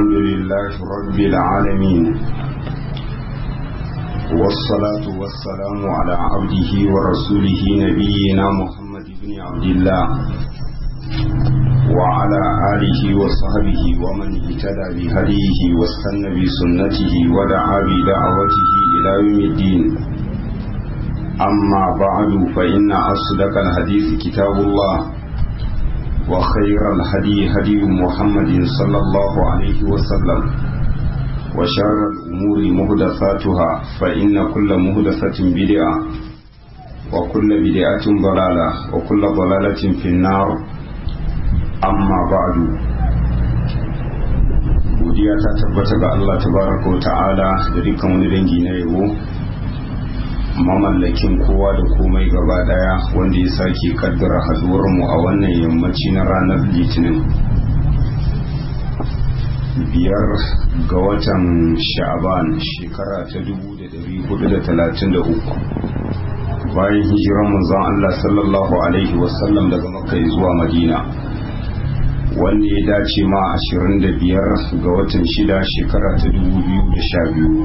الحمد لله رب العالمين والصلاة والسلام على عبده ورسوله نبينا محمد بن عبد الله وعلى آله وصحبه ومن اهتدى بهديه واستنى بسنته ودعا بدعوته إلى يوم الدين أما بعد فإن أصدق الحديث كتاب الله وخير الهدي هدي محمد صلى الله عليه وسلم وشر الأمور مهدفاتها فإن كل مهدفة بدعة وكل بدعة ضلالة وكل ضلالة في النار أما بعد godiya ta tabbata ga Allah tabaraka wa ta'ala da dukkan wani dangi na yabo mamallakin kowa da komai gaba daya wanda ya sake kaddara haduwar mu a wannan yammaci na ranar litinin biyar ga watan sha'aban shekara ta 1433 bayan hijiran manzon Allah sallallahu alaihi wasallam daga makka zuwa madina wanda ya dace ma 25 ga watan shida shekara ta 2012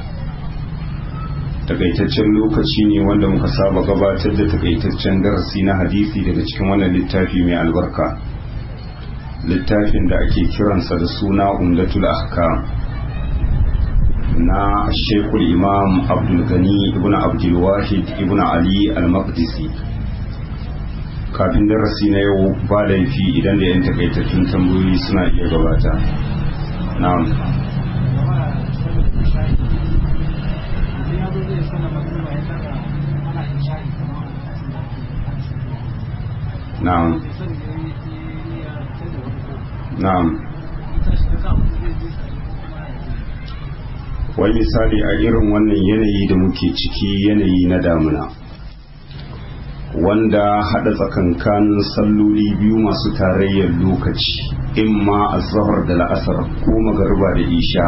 takaitaccen lokaci ne wanda muka saba gabatar da takaitaccen darasi na hadisi daga cikin wannan littafi mai albarka littafin da ake kiransa da suna umdatul ahkam na shekul imam abdulgani ibn abdulwahid ibn ali al-maqdisi kafin darasi na yau ba laifi idan da yan takaitattun tambayoyi suna iya gabata na'am na'am na'am wai misali a irin wannan yanayi da muke ciki yanayi na damuna wanda hada tsakankanin salloli biyu masu tarayyar lokaci imma azhar da la'asar ko magarba da isha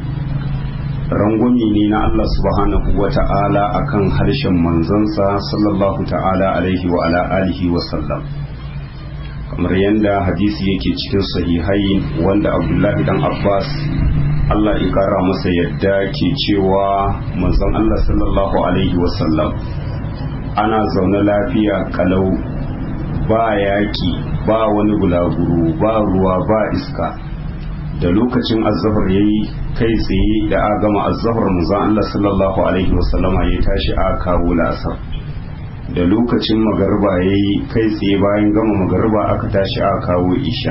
rangwami ne na Allah subhanahu wa ta'ala akan harshen manzansa sallallahu ta'ala alaihi wa ala alihi wa sallam kamar yadda hadisi yake cikin sahihai wanda abdullahi dan abbas Allah ya kara masa yadda ke cewa manzon Allah sallallahu alaihi wa sallam ana zaune lafiya kalau ba yaki ba wani bulaguro ba ruwa ba iska da lokacin azzahar yayi kai tsaye da a gama azzahar manzon Allah sallallahu alaihi wasallama ya tashi a kawo lasar da lokacin magarba yayi kai tsaye bayan gama magarba aka tashi a kawo isha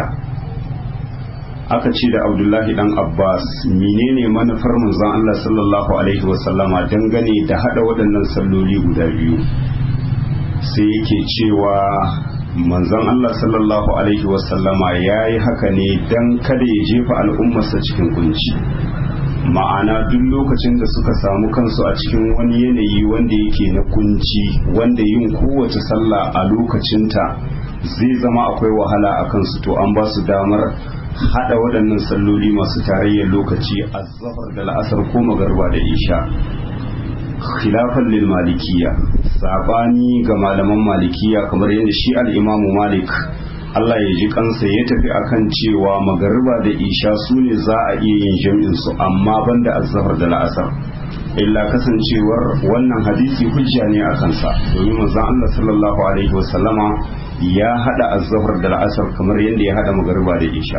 aka ce da Abdullahi dan Abbas menene manufar manzon Allah sallallahu alaihi wasallama dangane da hada waɗannan salloli guda biyu sai yake cewa manzon Allah sallallahu alaihi wasallama ya yi haka ne don kada ya jefa al'ummarsa cikin kunci ma'ana duk lokacin da suka samu kansu a cikin wani yanayi wanda yake na kunci wanda yin kowace sallah a lokacinta zai zama akwai wahala a kansu to an ba su damar hada waɗannan salloli masu tarayyar lokaci a zafar da la'asar ko magarba da isha khilafan lil malikiya sabani ga malaman malikiya kamar yadda shi al-imamu malik Allah ya ji kansa ya tafi akan cewa magariba da isha su ne za a iya yin jam'in su amma banda azhar da la'asar illa kasancewar wannan hadisi hujja ne a kansa domin manzon Allah sallallahu alaihi wasallama ya hada azhar da la'asar kamar yadda ya hada magariba da isha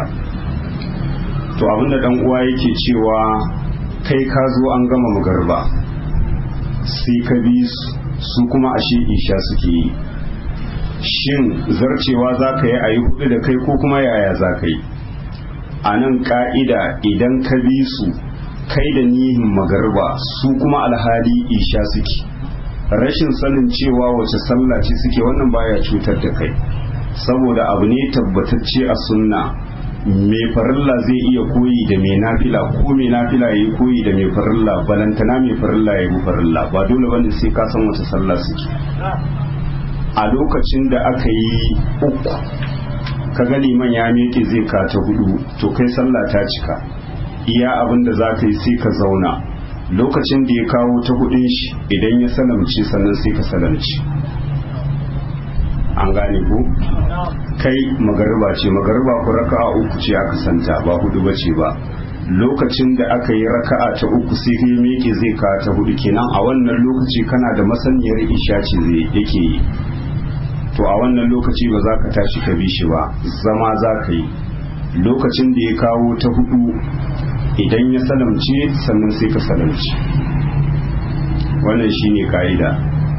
to abinda dan uwa yake cewa kai ka zo an gama magariba sai ka bi su kuma ashe isha suke yi shin zarcewa za ka yi a yi hudu da kai ko kuma yaya za ka yi a nan ka'ida idan ka bi su kai da nihin magarba su kuma alhali isha suke rashin sanin cewa wace sallah ce suke wannan baya cutar da kai saboda abu ne tabbatacce a sunna mai farilla zai iya koyi da mai nafila ko mai nafila ya yi koyi da mai farilla balantana mai farilla ya yi farilla ba dole bane sai ka san wata sallah suke a lokacin da aka yi uku ka ga liman ya miƙe zai ka ta hudu to kai sallah ta cika iya abin da za ka yi sai ka zauna lokacin da ya kawo ta hudun shi idan ya salamci sannan sai ka salamci an gane ko kai magariba ce magariba ku raka'a uku ce aka santa ba hudu ba ce ba lokacin da aka yi raka'a ta uku sai kai miƙe zai ka ta hudu kenan a wannan lokaci kana da masaniyar isha ce zai yake yi to a wannan lokaci ba za ka tashi ka bi shi ba zama za ka yi lokacin da ya kawo ta hudu idan ya salamce sannan sai ka salamce wannan shine ka'ida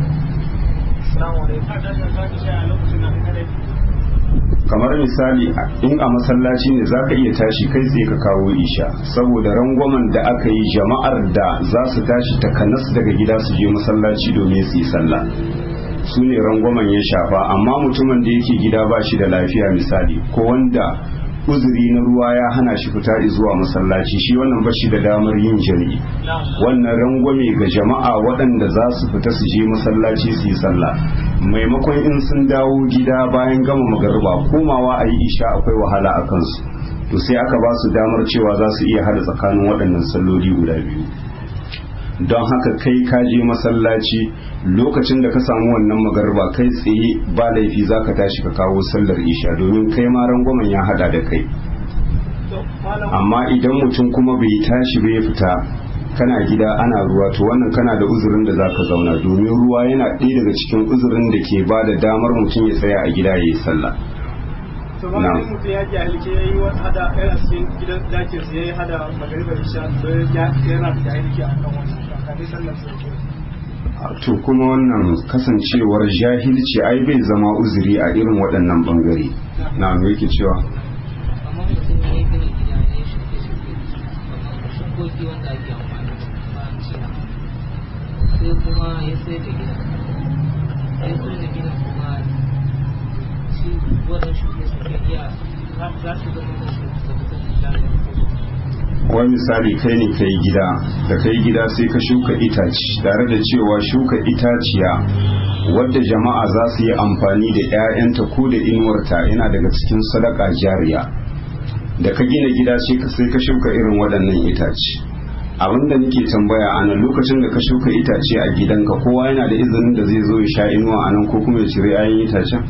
kamar misali in a masallaci ne za ka iya tashi kai tsaye ka kawo isha saboda rangwamen da aka yi jama'ar da za su tashi takanas daga gida su je masallaci domin su yi sallah su ne rangwamen ya shafa amma mutumin da yake gida ba shi da lafiya misali ko wanda uzuri na ruwa ya hana shi fita zuwa masallaci shi wannan ba shi da damar yin jami'i wannan rangwame ga jama'a waɗanda za su fita su je masallaci su yi sallah maimakon in sun dawo gida bayan gama magariba komawa a yi isha akwai wahala a kansu to sai aka ba su damar cewa za su iya hada tsakanin waɗannan salloli guda biyu don haka kai ka je masallaci lokacin da ka samu wannan magarba kai tsaye ba laifi za ka tashi ka kawo sallar isha domin kai ma rangwamen ya hada da kai amma idan mutum kuma bai tashi bai fita kana gida ana ruwa to wannan kana da uzurin da zaka zauna domin ruwa yana ɗaya daga cikin uzurin da ke ba da damar mutum ya tsaya a gida ya yi sallah to ba ne mutum ya jahilci ya yi wata hada ɗaya a cikin gidan dakin ya yi hada magaribar isha to ya yana da jahilci a kan wannan kafin sallar sai to kuma wannan kasancewar jahilci ai bai zama uzuri a irin waɗannan bangare na me yake cewa amma mutum ya yi gina gida ne shuke-shuke kamar shukoki wanda ake amfani da bayan cina sai kuma ya sai da gida ya sai da gida kuma shi wannan shuke-shuke iya za su zama da shuke-shuke da wani misali kai ne kai gida da kai gida sai ka shuka itaci tare da cewa shuka itaciya wadda jama'a za su yi amfani da 'ya'yanta ko da inuwarta yana daga cikin sadaka jariya da ka gina gida sai ka shuka irin waɗannan itace abinda nake tambaya a nan lokacin da ka shuka itace a gidanka kowa yana da izinin da zai zo ya sha inuwa a nan ko kuma ya cire 'ya'yan itacen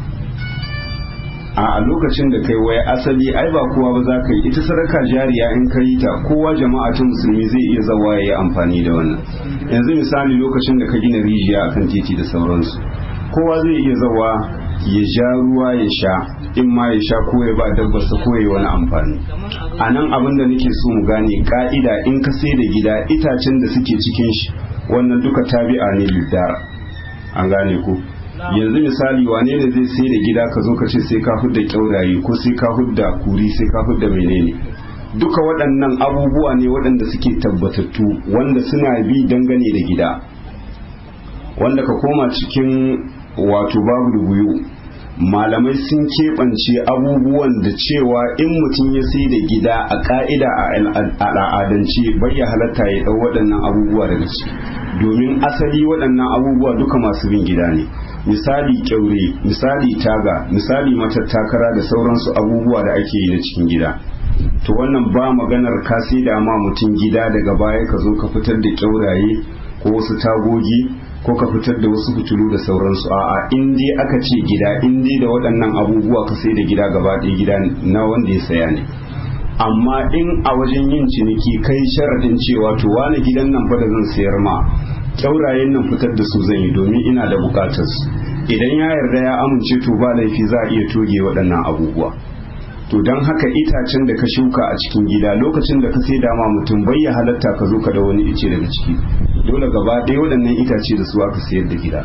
a lokacin da kai waya asali ai ba kowa ba za ka yi ita sadaka jariya in ka yi ta kowa jama'a ta musulmi zai iya zawa ya yi amfani da wannan yanzu misali lokacin da ka gina rijiya akan titi da sauransu kowa zai iya zawa ya ja ruwa ya sha in ma ya sha ko ya ba dabbarsa ko ya yi wani amfani a nan abin da nake so mu gane ka'ida in ka sai da gida itacen da suke cikin shi wannan duka tabi'a ne lidar an gane ku yanzu misali wane ne zai sai da gida ka zo ka ce sai ka hudda kyauraye ko sai ka hudda kuri sai ka hudda menene duka waɗannan abubuwa ne waɗanda suke tabbatattu wanda suna bi dangane da gida wanda ka koma cikin wato babu rubuyu malamai sun keɓance abubuwan da cewa in mutum ya sai da gida a ƙa'ida a al'adance bai ya halatta ya ɗau waɗannan abubuwa daga ciki domin asali waɗannan abubuwa duka masu bin gida ne misali kyaure misali taga misali matattakara da sauransu abubuwa da ake yi na cikin gida to wannan ba maganar ka sai da ma mutum gida daga baya ka zo ka fitar da kyauraye ko wasu tagogi ko ka fitar da wasu fitilu da sauransu a'a in dai aka ce gida in dai da waɗannan abubuwa ka sai da gida gaba ɗaya gida na wanda ya saya ne amma in a wajen yin ciniki kai sharaɗin cewa to wani gidan nan fa da zan sayar ma kyaurayen nan fitar da su zan yi domin ina da bukatar su idan ya yarda ya amince to ba laifi za a iya toge waɗannan abubuwa to don haka itacen da ka shuka a cikin gida lokacin da ka sai dama mutum bai ya halatta ka zo ka da wani ice daga ciki dole gaba ɗaya waɗannan itace da su aka sayar da gida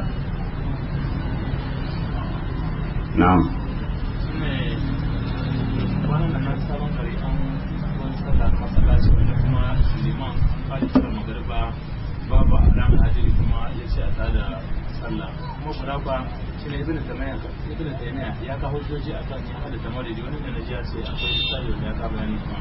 na'am babu alam hadiri kuma ya ce a tada sallah kuma kuraba shi ne ibn taymiya ibn taymiya ya ka hujjoji akan ya hada tamaridi wani ne naji ya ce akwai misali da ya ka bayani kuma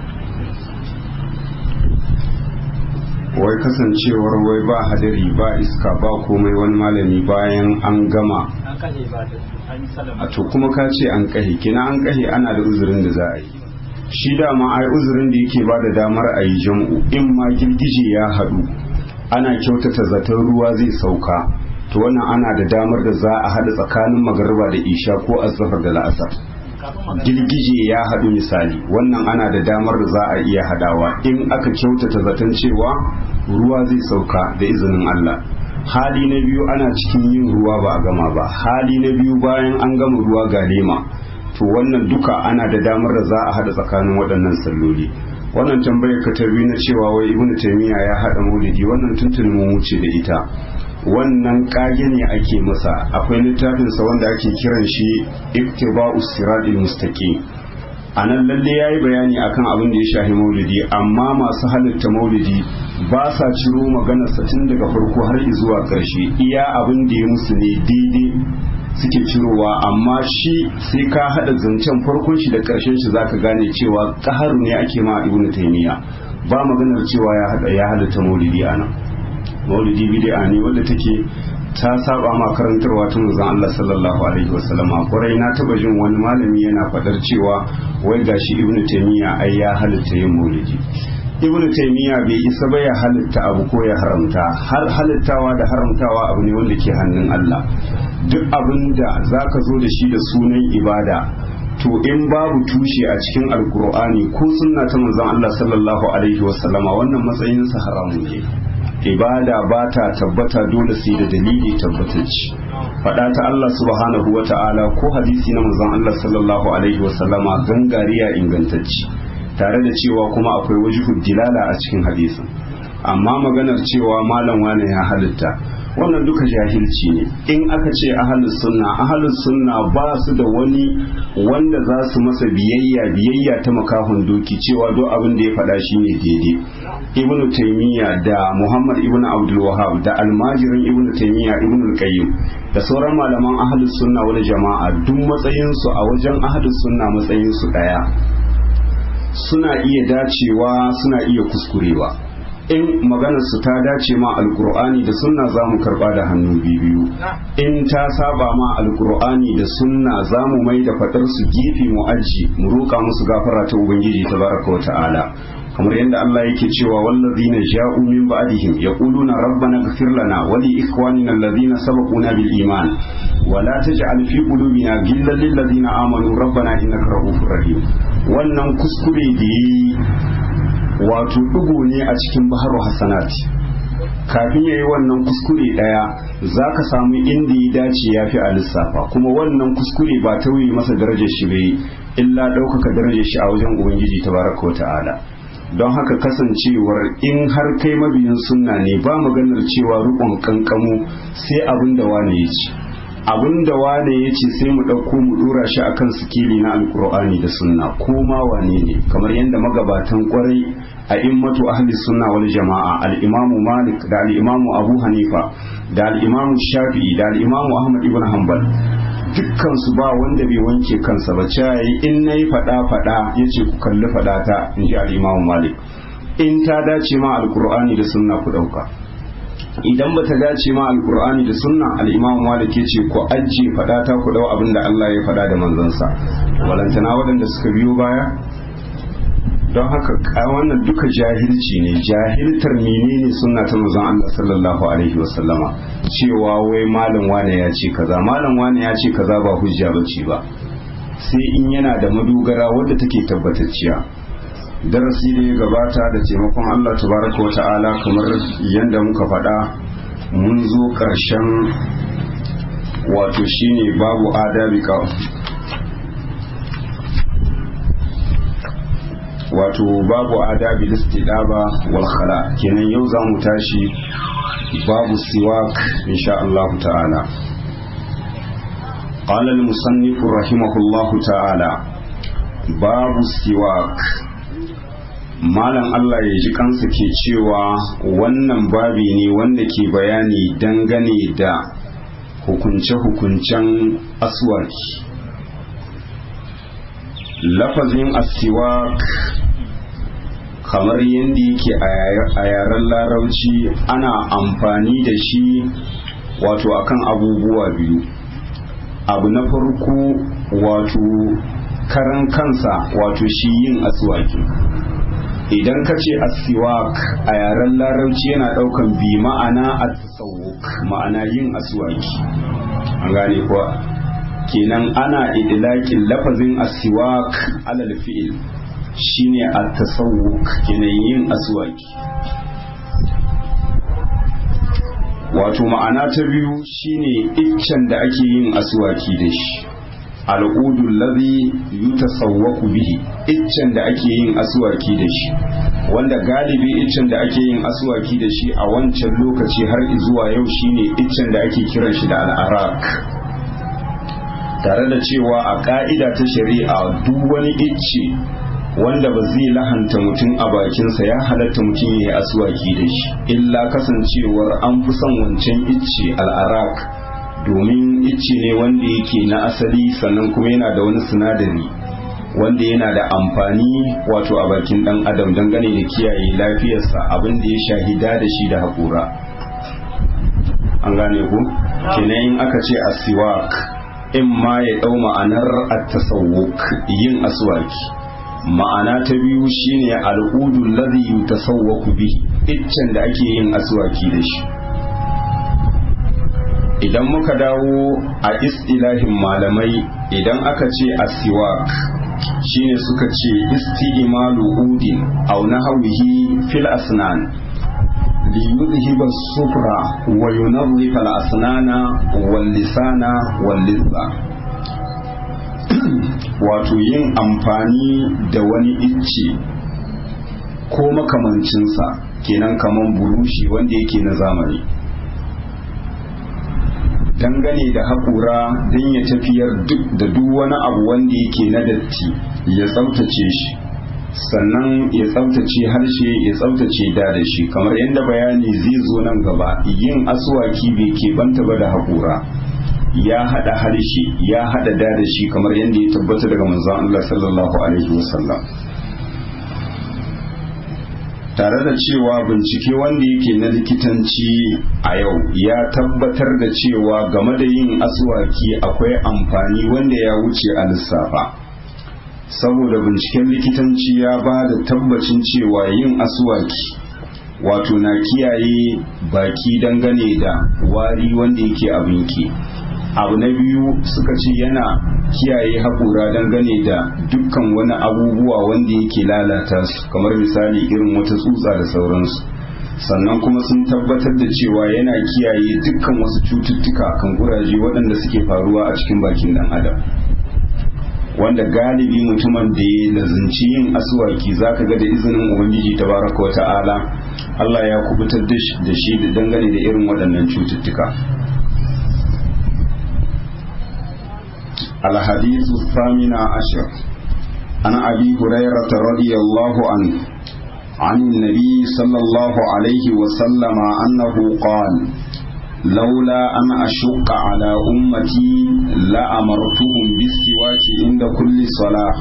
wai kasancewar wai ba hadari ba iska ba komai wani malami bayan an gama an kashe ba da an yi salama a to kuma ka ce an kahe kina an kahe ana da uzurin da za a yi shi dama ai uzurin da yake ba da damar a yi jam'u in ma girgije ya haɗu ana kyautata zaton ruwa zai sauka to wannan ana da damar da za a haɗa tsakanin magarba da isha ko azhar da la'asar girgije ya haɗu misali wannan ana da damar da za a iya hadawa in aka kyautata zaton cewa ruwa zai sauka da izinin Allah hali na biyu ana cikin yin ruwa ba a gama ba hali na biyu bayan an gama ruwa ga lema to wannan duka ana da damar da za a hada tsakanin waɗannan salloli wannan tambayar ka ta na cewa wai ibnu taymiya ya hada maulidi wannan tuntuni mun wuce da ita wannan kage ne ake masa akwai littafinsa wanda ake kiran shi iktiba'u siratil mustaqim a nan lalle ya yi bayani akan abin da ya shahi maulidi amma masu halitta maulidi ba sa ciro maganarsa tun daga farko har zuwa ƙarshe iya abin da ya musu ne daidai suke cirowa amma shi sai ka haɗa zancen farkon shi da ƙarshen shi zaka gane cewa ƙaharu ne ake ma ibnu taymiya ba maganar cewa ya hada ya halitta maulidi a nan maulidi bid'a ne wanda take ta saba ma karantarwa ta manzon Allah sallallahu alaihi wasallam kwarai na taba jin wani malami yana fadar cewa wai gashi ibnu taymiya ai ya halitta yin maulidi ibnu taymiya bai isa ba ya halitta abu ko ya haramta har halittawa da haramtawa abu ne wanda ke hannun Allah duk abin da zaka zo da shi da sunan ibada to in babu tushe a cikin alkur'ani ko sunna ta manzon Allah sallallahu alaihi wasallama wannan matsayinsa haramun ne ibada ba ta tabbata dole sai da dalili tabbatacci faɗa ta Allah subhanahu wa ta'ala ko hadisi na manzon Allah sallallahu alaihi wa sallama gangariya ingantacci tare da cewa kuma akwai wajihud dilala a cikin hadisin amma maganar cewa malam wane ya halitta wannan duka jahilci ne in aka ce ahalus sunna ahalus sunna ba su da wani wanda za su masa biyayya biyayya ta makahun doki cewa duk abin da ya faɗa shi ne daidai ibn taymiya da muhammad ibn abdul wahab da almajirin ibn taymiya ibn al-qayyim da sauran malaman ahalus sunna wani jama'a duk matsayinsu a wajen ahalus sunna matsayinsu ɗaya suna iya dacewa suna iya kuskurewa in maganar su ta dace ma alkur'ani da sunna za mu karba da hannu biyu in ta saba ma alkur'ani da sunna za mu mai da fadar su gefe mu aji mu roƙa musu gafara ta ubangiji tabaraka wa ta'ala kamar yadda Allah yake cewa wallazina ja'u min ba'dihim yaquluna rabbana ighfir lana wa li ikhwanina alladhina sabaquna bil iman wa la taj'al fi qulubina ghillan lil ladzina amanu rabbana innaka ra'ufur rahim wannan kuskure da yayi wato ɗigo ne a cikin baharu hasanati kafin ya yi wannan kuskure ɗaya za ka samu inda ya dace ya fi a lissafa kuma wannan kuskure ba tauye masa darajar shi bai illa ɗaukaka darajar shi a wajen ubangiji tabaraka wa ta'ala don haka kasancewar in har kai mabiyin sunna ne ba maganar cewa rukun kankamu sai abin da wane ya ce abin da wane ya ce sai mu ɗauko mu ɗora shi akan sikili na alkur'ani da sunna ko ma wane ne kamar yadda magabatan kwarai a immatu ahli sunna wal jama'a al-imamu malik da al-imamu abu hanifa da al-imamu shafi'i da al-imamu ahmad ibn hanbal dukkan su ba wanda bai wanke kansa ba cewa in nayi fada fada yace ku kalli fada ta inji al-imamu malik in ta dace ma alkur'ani da sunna ku dauka idan ba ta dace ma alkur'ani da sunna al-imam malik yace ku ajje fada ta ku dau abinda Allah ya fada da manzansa walantana waɗanda suka biyo baya don haka wannan duka jahilci ne jahiltar menene sunna ta manzon Allah sallallahu alaihi wasallama cewa wai malam wane ya ce kaza malam wane ya ce kaza ba hujja bace ba sai in yana da madogara wadda take tabbatacciya darasi da ya gabata da taimakon Allah tabaraka wa ta'ala kamar yadda muka faɗa mun zo ƙarshen wato shine babu adabi ka wato babu adabi listidaba wal khala kenan yau za mu tashi babu siwak insha Allah ta'ala قال المصنف رحمه الله تعالى باب السواك malam Allah ya ji kansa ke cewa wannan babi ne wanda ke bayani dangane da hukunce-hukuncen aswaki lafazin asiwak kamar yadda yake a yaren larauci ana amfani da shi wato akan abubuwa biyu abu na farko wato karan kansa wato shi yin aswaki idan ka ce asiwak a yaren larabci yana daukan bi ma'ana a tasawuk ma'ana yin aswaki an gane kuwa kenan ana idlaƙin lafazin asiwak alal fi'il shine at-tasawwuk kenan yin aswaki wato ma'ana ta biyu shine iccen da ake yin aswaki da shi al'udu ladhi yutasawwaku bihi iccen da ake yin aswaki da shi wanda galibi iccen da ake yin aswaki da shi a wancan lokaci har zuwa yau shine iccen da ake kiran shi da al'arak tare da cewa a ka'ida ta shari'a duk wani icce wanda ba zai lahanta mutum a bakinsa ya halatta mutum ya yi aswaki da shi illa kasancewar an fi son wancan icce al'arak domin icce ne wanda yake na asali sannan kuma yana da wani sinadari wanda yana da amfani wato a bakin dan adam dangane da kiyaye lafiyarsa abin da ya shahida da shi da haƙura an gane ku kenan in aka ce asiwak in ma ya ɗau ma'anar at-tasawwuk yin aswaki ma'ana ta biyu shine al'udul ladhi yutasawwaku bihi iccen da ake yin aswaki da shi idan muka dawo a istilahin malamai idan aka ce asiwak shine suka ce isti'malu udin aw nahwihi fil asnan li yudhiba sufra wa yunadhifa al asnana wal lisana wal lidha wato yin amfani da wani icce ko makamancinsa kenan kaman burushi wanda yake na zamani dangane da haƙura don ya tafiyar duk da duk wani abu wanda yake na datti ya tsaftace shi sannan ya tsaftace harshe ya tsaftace da da shi kamar yadda bayani zai zo nan gaba yin asuwaki bai keɓanta ba da haƙura ya haɗa harshe ya haɗa da da shi kamar yadda ya tabbata daga manzon Allah sallallahu alaihi wasallam tare da cewa bincike wanda yake na likitanci a yau ya tabbatar da cewa game da yin aswaki akwai amfani wanda ya wuce a lissafa saboda binciken likitanci ya ba da tabbacin cewa yin aswaki wato na kiyaye baki dangane da wari wanda yake abinki abu na biyu suka ce yana kiyaye haƙura dangane da dukkan wani abubuwa wanda yake lalata su kamar misali irin wata tsutsa da sauransu sannan kuma sun tabbatar da cewa yana kiyaye dukkan wasu cututtuka kan kuraje waɗanda suke faruwa a cikin bakin ɗan adam wanda galibi mutumin da ya lazinci yin asuwaki zaka ga da izinin ubangiji tabaraka wa ta'ala Allah ya kubutar da shi da dangane da irin waɗannan cututtuka الحديث الثامن عشر عن أبي هريرة رضي الله عنه عن النبي صلى الله عليه وسلم أنه قال لولا أن أشق على أمتي لأمرتهم بالسواك عند كل صلاة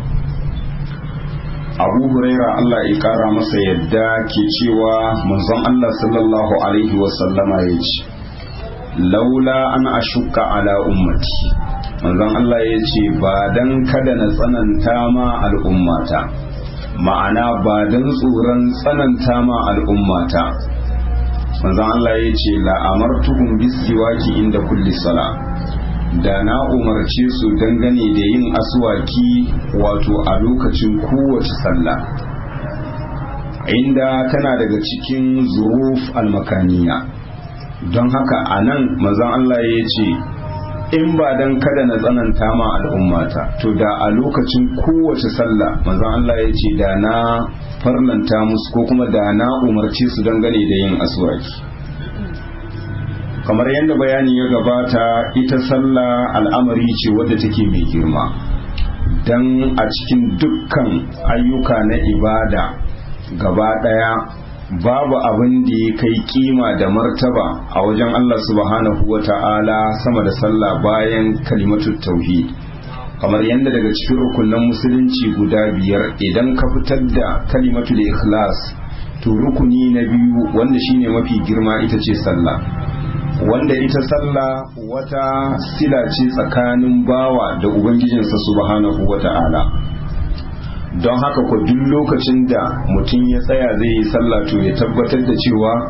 abu huraira Allah ya kara masa yadda ke cewa manzon Allah sallallahu alaihi wasallama ya ce laula an ashukka ala ummati manzon Allah ya ce ba dan kada na tsananta ma al'ummata ma'ana ba dan tsoron tsananta ma al'ummata manzon Allah ya ce la'amartuhum bisiwaki inda kulli sala da na umarce su dangane da yin aswaki wato a lokacin kowace sallah inda tana daga cikin zuruf almakaniya don haka a nan manzon Allah ya ce in ba dan kada na tsananta ma al'ummata to da a lokacin kowace sallah manzon Allah ya ce da na farlanta musu ko kuma da na umarci su dangane da yin aswaki kamar yadda bayani ya gabata ita sallah al'amari ce wadda take mai girma dan a cikin dukkan ayyuka na ibada gaba daya babu abin da ya kai kima da martaba a wajen Allah subhanahu wa ta'ala sama da sallah bayan kalimatul tauhid kamar yadda daga cikin rukunan musulunci guda biyar idan ka fitar da kalimatul ikhlas to rukuni na biyu wanda shine mafi girma ita ce sallah wanda ita sallah wata sila ce tsakanin bawa da ubangijinsa subhanahu wa ta'ala don haka ko duk lokacin da mutum ya tsaya zai yi sallah to ya tabbatar da cewa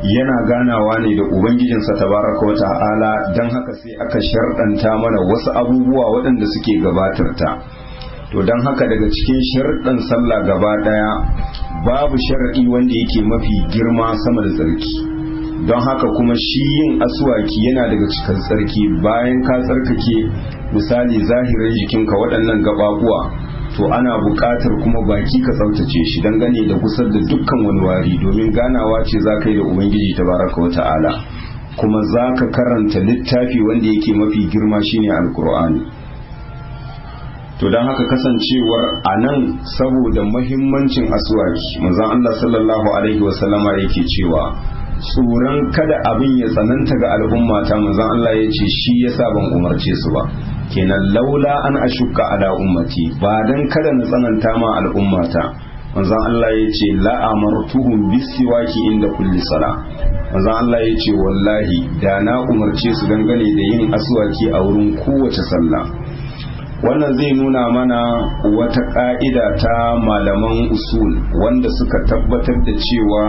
yana ganawa ne da ubangijinsa tabaraka wa ta'ala don haka sai aka sharɗanta mana wasu abubuwa waɗanda suke gabatar ta to don haka daga cikin sharɗan sallah gaba ɗaya babu sharaɗi wanda yake mafi girma sama da tsarki don haka kuma shi yin aswaki yana daga cikin tsarki bayan ka tsarkake misali zahirin jikinka waɗannan gababuwa to ana buƙatar kuma baki ka tsaftace shi dangane da kusar da dukkan wani wari domin ganawa ce za ka yi da ubangiji tabaraka wa ta'ala kuma za ka karanta littafi wanda yake mafi girma shine alkur'ani to don haka kasancewar a nan saboda mahimmancin aswaki manzon Allah sallallahu alaihi wasallama yake cewa tsoron kada abin ya tsananta ga al'umma ta manzon Allah ya ce shi yasa ban umarce su ba kenan laula an ashukka ala ummati ba dan kada na tsananta ma al'ummata manzon Allah ya ce la amartuhum bisiwaki inda kulli sala manzon Allah ya ce wallahi da na umarce su dangane da yin aswaki a wurin kowace sallah wannan zai nuna mana wata ka'ida ta malaman usul wanda suka tabbatar da cewa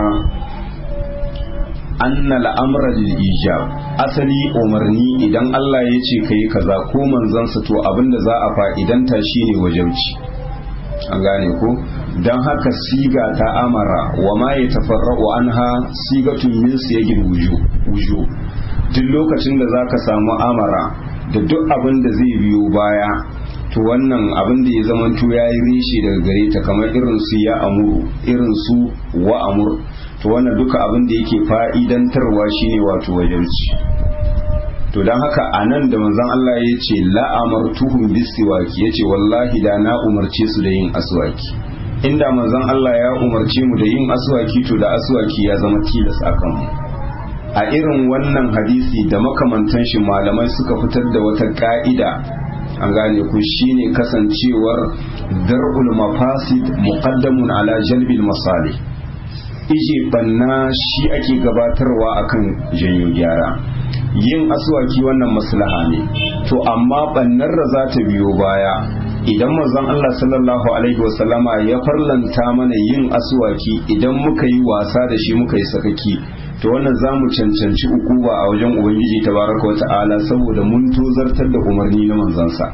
anna al'amra lil ijab asali umarni idan Allah ya ce kai kaza ko manzansa to abinda za a fa'idanta shine wajauci an gane ko dan haka siga ta amara wa ma yatafarra'u anha sigatun min siyagil wuju wuju duk lokacin da zaka samu amara da duk abin da zai biyo baya to wannan abin da ya zamanto ya yi rishi daga gare ta kamar irin su ya amuru irin su wa amur to wannan duka abin da yake fa'idantarwa shine wato wajenci to don haka a nan da manzon Allah ya ce la'amartuhum bisiwaki ya ce wallahi da na umarce su da yin aswaki inda manzon Allah ya umarce mu da yin aswaki to da aswaki ya zama tilas a kanmu a irin wannan hadisi da makamantan shi malamai suka fitar da wata ka'ida an gane ku shine kasancewar dar'ul mafasid muqaddamun ala jalbil masalih ije banna shi ake gabatarwa akan janyo gyara yin aswaki wannan maslaha ne to amma bannar da za ta biyo baya idan manzon Allah sallallahu alaihi wasallama ya farlanta mana yin aswaki idan muka yi wasa da shi muka yi sakaki to wannan za mu cancanci ukuba a wajen ubangiji tabaraka wata'ala saboda mun tozartar da umarni na manzansa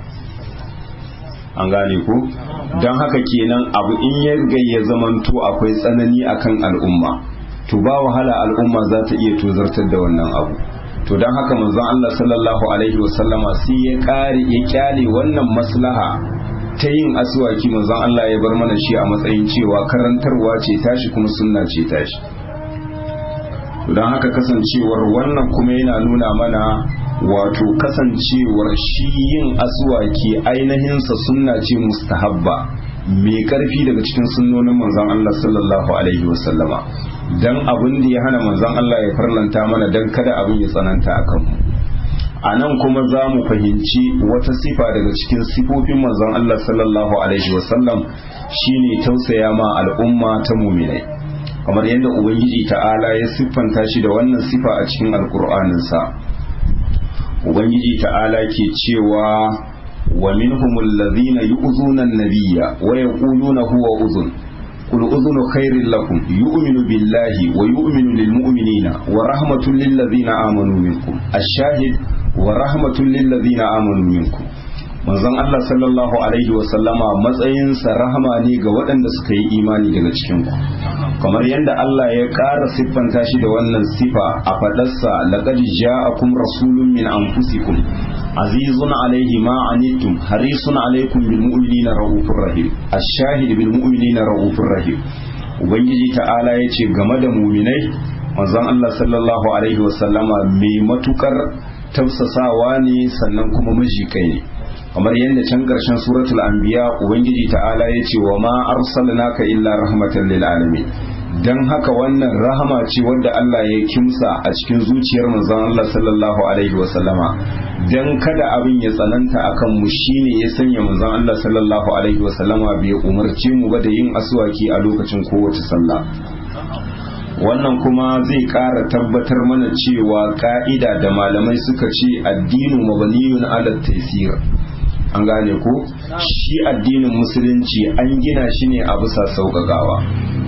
an gane ko don haka kenan abu in ya riga ya zamanto akwai tsanani akan al'umma to ba wahala al'umma za ta iya tozartar da wannan abu to don haka manzon Allah sallallahu alaihi wasallama sai ya kare ya kyale wannan maslaha ta yin aswaki manzon Allah ya bar mana shi a matsayin cewa karantarwa ce tashi kuma sunna ce tashi don haka kasancewar wannan kuma yana nuna mana wato kasancewar shi yin aswaki ainihinsa sunna ce mustahabba mai karfi daga cikin sunnonin manzon Allah sallallahu alaihi wasallama dan abin da ya hana manzon Allah ya farlanta mana dan kada abin ya tsananta a kanmu a nan kuma za mu fahimci wata sifa daga cikin sifofin manzon Allah sallallahu alaihi wasallam shine tausaya ma al'umma ta muminai kamar yadda ubangiji ta'ala ya siffanta shi da wannan sifa a cikin alkur'aninsa ubangiji ta'ala ke cewa wa minhum alladhina yu'zuna an-nabiyya wa yaquluna huwa uzun qul uzunu khairin lakum yu'minu billahi wa yu'minu lil mu'minina wa rahmatun lil ladzina amanu minkum ash-shahid wa rahmatun lil ladzina amanu minkum manzon Allah sallallahu alaihi wa sallama matsayinsa rahama ne ga waɗanda suka yi imani daga cikin ku kamar yadda Allah ya ƙara siffanta shi da wannan sifa a faɗarsa laqad ja'akum rasulun min anfusikum azizun alaihi ma anittum harisun alaikum bil mu'minina raufur rahim ash-shahid bil mu'minina raufur rahim ubangiji ta'ala yace game da mu'minai manzon Allah sallallahu alaihi wasallama mai matukar tafsasawa ne sannan kuma majikai ne kamar yadda can ƙarshen suratul anbiya ubangiji ta'ala ya ce wa ma arsalnaka illa rahmatan lil alamin dan haka wannan rahama ce wadda Allah ya kimsa a cikin zuciyar manzon Allah sallallahu alaihi wa sallama dan kada abin ya tsananta akan mu shine ya sanya manzon Allah sallallahu alaihi wa sallama bai umarce mu ba da yin aswaki a lokacin kowace sallah wannan kuma zai ƙara tabbatar mana cewa ka'ida da malamai suka ce addinu mabaniyun ala taysir an gane ko shi addinin musulunci an gina shi ne a bisa sauƙaƙawa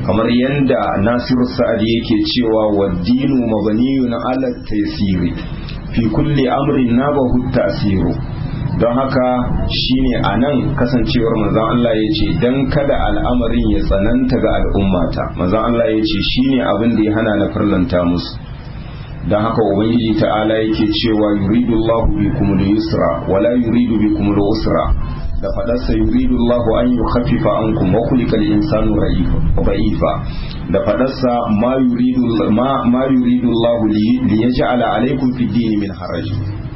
kamar yadda nasiru sa'adi yake cewa waddinu mabaniyun ala taysiri fi kulli amrin nabahu tasiru don haka shine a nan kasancewar manzon Allah ya ce don kada al'amarin ya tsananta ga al'ummata manzon Allah ya ce shine abin da ya hana na farlanta musu don haka ubangiji ta'ala yake cewa yuridu Allahu bikum al-yusra wala yuridu bikum al-usra da fadarsa yuridu Allahu an yukhaffifa ankum wa khuliqa al-insanu da'ifa da fadarsa ma yuridu ma ma yuridu Allahu li yaj'ala alaykum fi ad-din min haraj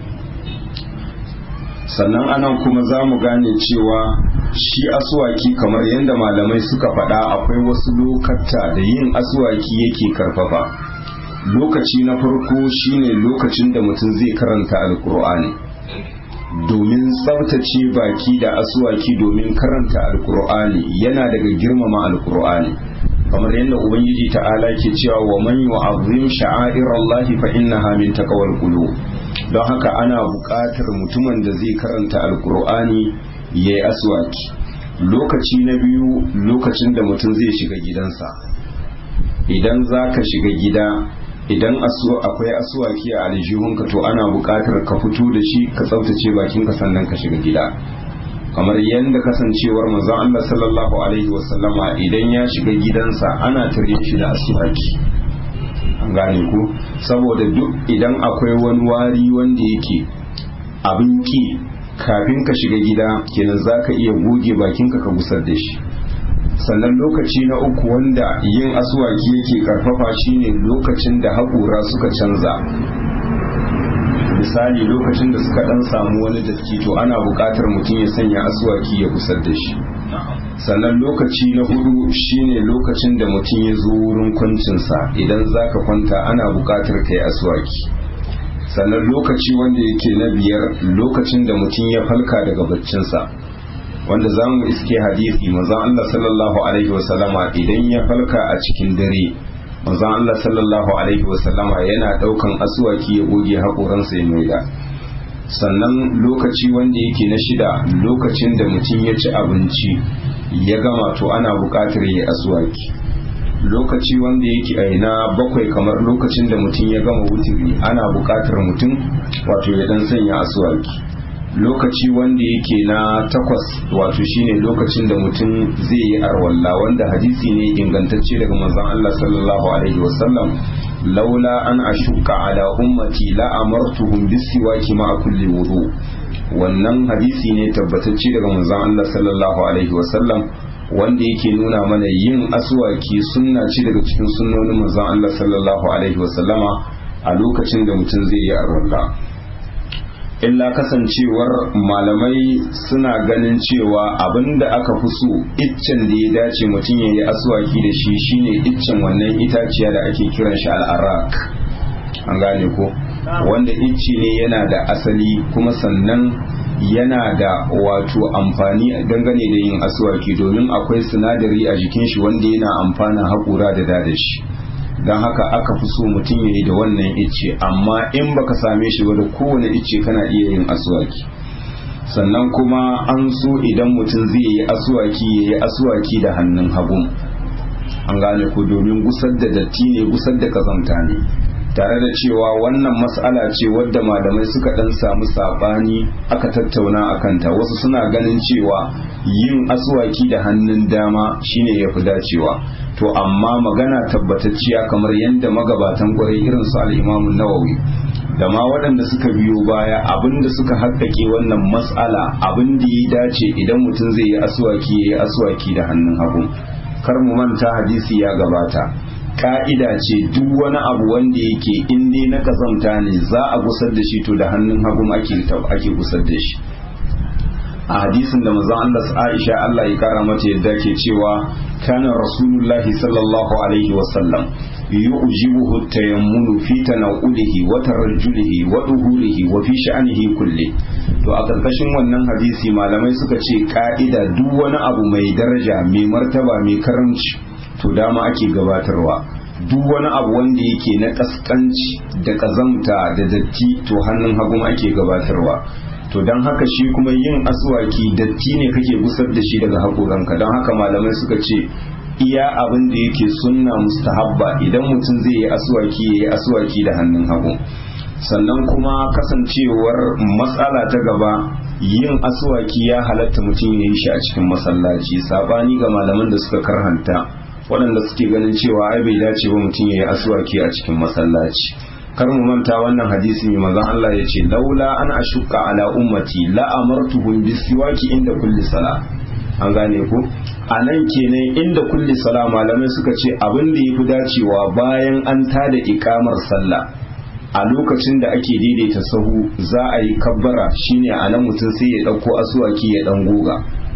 sannan anan kuma za mu gane cewa shi asuwaki kamar yadda malamai suka faɗa akwai wasu lokata da yin asuwaki yake karfafa lokaci na farko shine lokacin da mutum zai karanta alkur'ani domin tsabtace baki da asuwaki domin karanta alkur'ani yana daga girmama alkur'ani kamar yadda ubangiji ta'ala ke cewa wa man yu'azzim sha'airallahi fa innaha min taqwal qulub don haka ana buƙatar mutumin da zai karanta alkur'ani ya yi aswaki lokaci na biyu lokacin da mutum zai shiga gidansa idan za ka shiga gida idan akwai aswaki a aljihunka to ana buƙatar ka fito da shi ka tsaftace bakinka sannan ka shiga gida kamar yadda kasancewar manzon Allah sallallahu alaihi wasallama idan ya shiga gidansa ana tare shi da aswaki an gane ku saboda duk idan akwai wani wari wanda yake abin ki kafin ka shiga gida kenan za ka iya goge bakinka ka gusar da shi sannan lokaci na uku wanda yin asuwaki yake karfafa shine lokacin da haƙura suka canza misali lokacin da suka dan samu wani datti to ana buƙatar mutum ya sanya asuwaki ya gusar da shi sannan lokaci na hudu shine lokacin da mutum ya zo wurin kwancinsa idan za ka kwanta ana buƙatar ka yi aswaki sannan lokaci wanda yake na biyar lokacin da mutum ya falka daga baccinsa wanda za mu iske hadisi manzon Allah sallallahu alaihi wasallama idan ya falka a cikin dare manzon Allah sallallahu alaihi wasallama yana daukan aswaki ya goge haƙoransa ya maida sannan lokaci wanda yake na shida lokacin da mutum ya ci abinci ya gama to ana buƙatar ya aswaki lokaci wanda yake a na bakwai kamar lokacin da mutum ya gama wutiri ana buƙatar mutum wato ya dan sanya aswaki lokaci wanda yake na takwas wato shine lokacin da mutum zai yi arwalla wanda hadisi ne ingantacce daga manzon Allah sallallahu alaihi wasallam laula an ashuka ala ummati la amartuhum bisiwaki ma kulli wudu wannan hadisi ne tabbatacce daga manzon Allah sallallahu alaihi wasallam wanda yake nuna mana yin aswaki sunna ce daga cikin sunnonin manzon Allah sallallahu alaihi wasallama a lokacin da mutum zai yi arwalla illa kasancewar malamai suna ganin cewa abinda aka fi so iccen da ya dace mutum ya yi aswaki da shi shine iccen wannan itaciya da ake kiran shi al'arak an gane ko wanda icce ne yana da asali kuma sannan yana da wato amfani dangane da yin aswaki domin akwai sinadari a jikin shi wanda yana amfana haƙura da da shi don haka aka fi so mutum ya yi da wannan icce amma in baka same shi ba da kowane icce kana iya yin aswaki sannan kuma an so idan mutum zai yi aswaki ya yi aswaki da hannun hagu an gane ko domin gusar da datti ne gusar da kazanta ne tare da cewa wannan mas'ala ce wadda malamai suka dan samu sabani aka tattauna a kanta wasu suna ganin cewa yin aswaki da hannun dama shine ya fi dacewa to amma magana tabbatacciya kamar yadda magabatan kwarai irin su al'imamun nawawi da ma waɗanda suka biyo baya abinda suka haƙƙaƙe wannan mas'ala abin da ya dace idan mutum zai yi aswaki ya yi aswaki da hannun hagu kar mu manta hadisi ya gabata ka'ida ce duk wani abu wanda yake in dai na kazanta ne za a gusar da shi to da hannun hagu ake ake gusar da shi a hadisin da manzon Allah Aisha Allah ya kara mata yadda ke cewa kana rasulullahi sallallahu alaihi wa sallam yu'jibuhu tayammunu fi tanawulihi wa tarajjulihi wa duhurihi wa fi sha'anihi kulli to a karkashin wannan hadisi malamai suka ce ka'ida duk wani abu mai daraja mai martaba mai karamci to dama ake gabatarwa duk wani abu wanda yake na kaskanci da kazamta da datti to hannun hagun ake gabatarwa to don haka shi kuma yin aswaki datti ne kake gusar da shi daga haƙoranka don haka malamai suka ce iya abin da yake sunna mustahabba idan mutum zai yi aswaki ya yi aswaki da hannun hagu sannan kuma kasancewar matsala ta gaba yin aswaki ya halatta mutum ya yi shi a cikin masallaci sabani ga malaman da suka karhanta waɗanda suke ganin cewa ai bai dace ba mutum ya yi aswaki a cikin masallaci kar mu manta wannan hadisi mai manzon Allah ya ce laula an ashukka ala ummati la amartuhum bisiwaki inda kulli sala an gane ku a nan kenan inda kulli sala malamai suka ce abin da yafi dacewa bayan an tada ikamar sallah a lokacin da ake daidaita sahu za a yi kabbara shine a nan mutum sai ya ɗauko asuwaki ya ɗan goga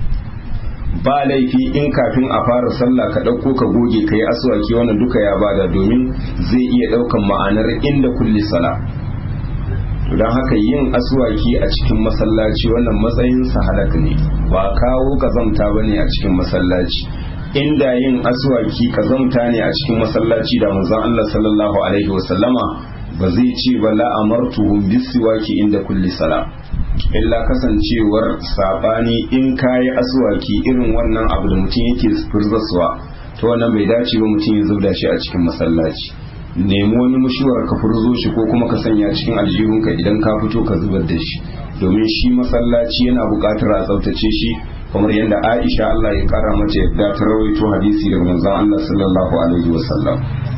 ba laifi in kafin a fara sallah ka ɗauko ka goge ka yi asuwaki wannan duka ya bada domin zai iya ɗaukan ma'anar inda kulli sala don haka yin asuwaki a cikin masallaci wannan matsayin halak ne ba kawo kazamta ba ne a cikin masallaci inda yin asuwaki kazamta ne a cikin masallaci da manzon Allah sallallahu alaihi wasallama ba zai ce ba la'amartuhum bisiwaki inda kulli sala illa kasancewar sabani in kayi aswaki irin wannan abu da mutum yake furzaswa to wannan bai dace ba mutum ya zubda shi a cikin masallaci nemi wani mushuwar ka furzo shi ko kuma ka sanya cikin aljihunka idan ka fito ka zubar da shi domin shi masallaci yana buƙatar a tsaftace shi kamar yadda Aisha Allah ya kara mata yadda ta rawaito hadisi daga manzon Allah sallallahu alaihi wasallam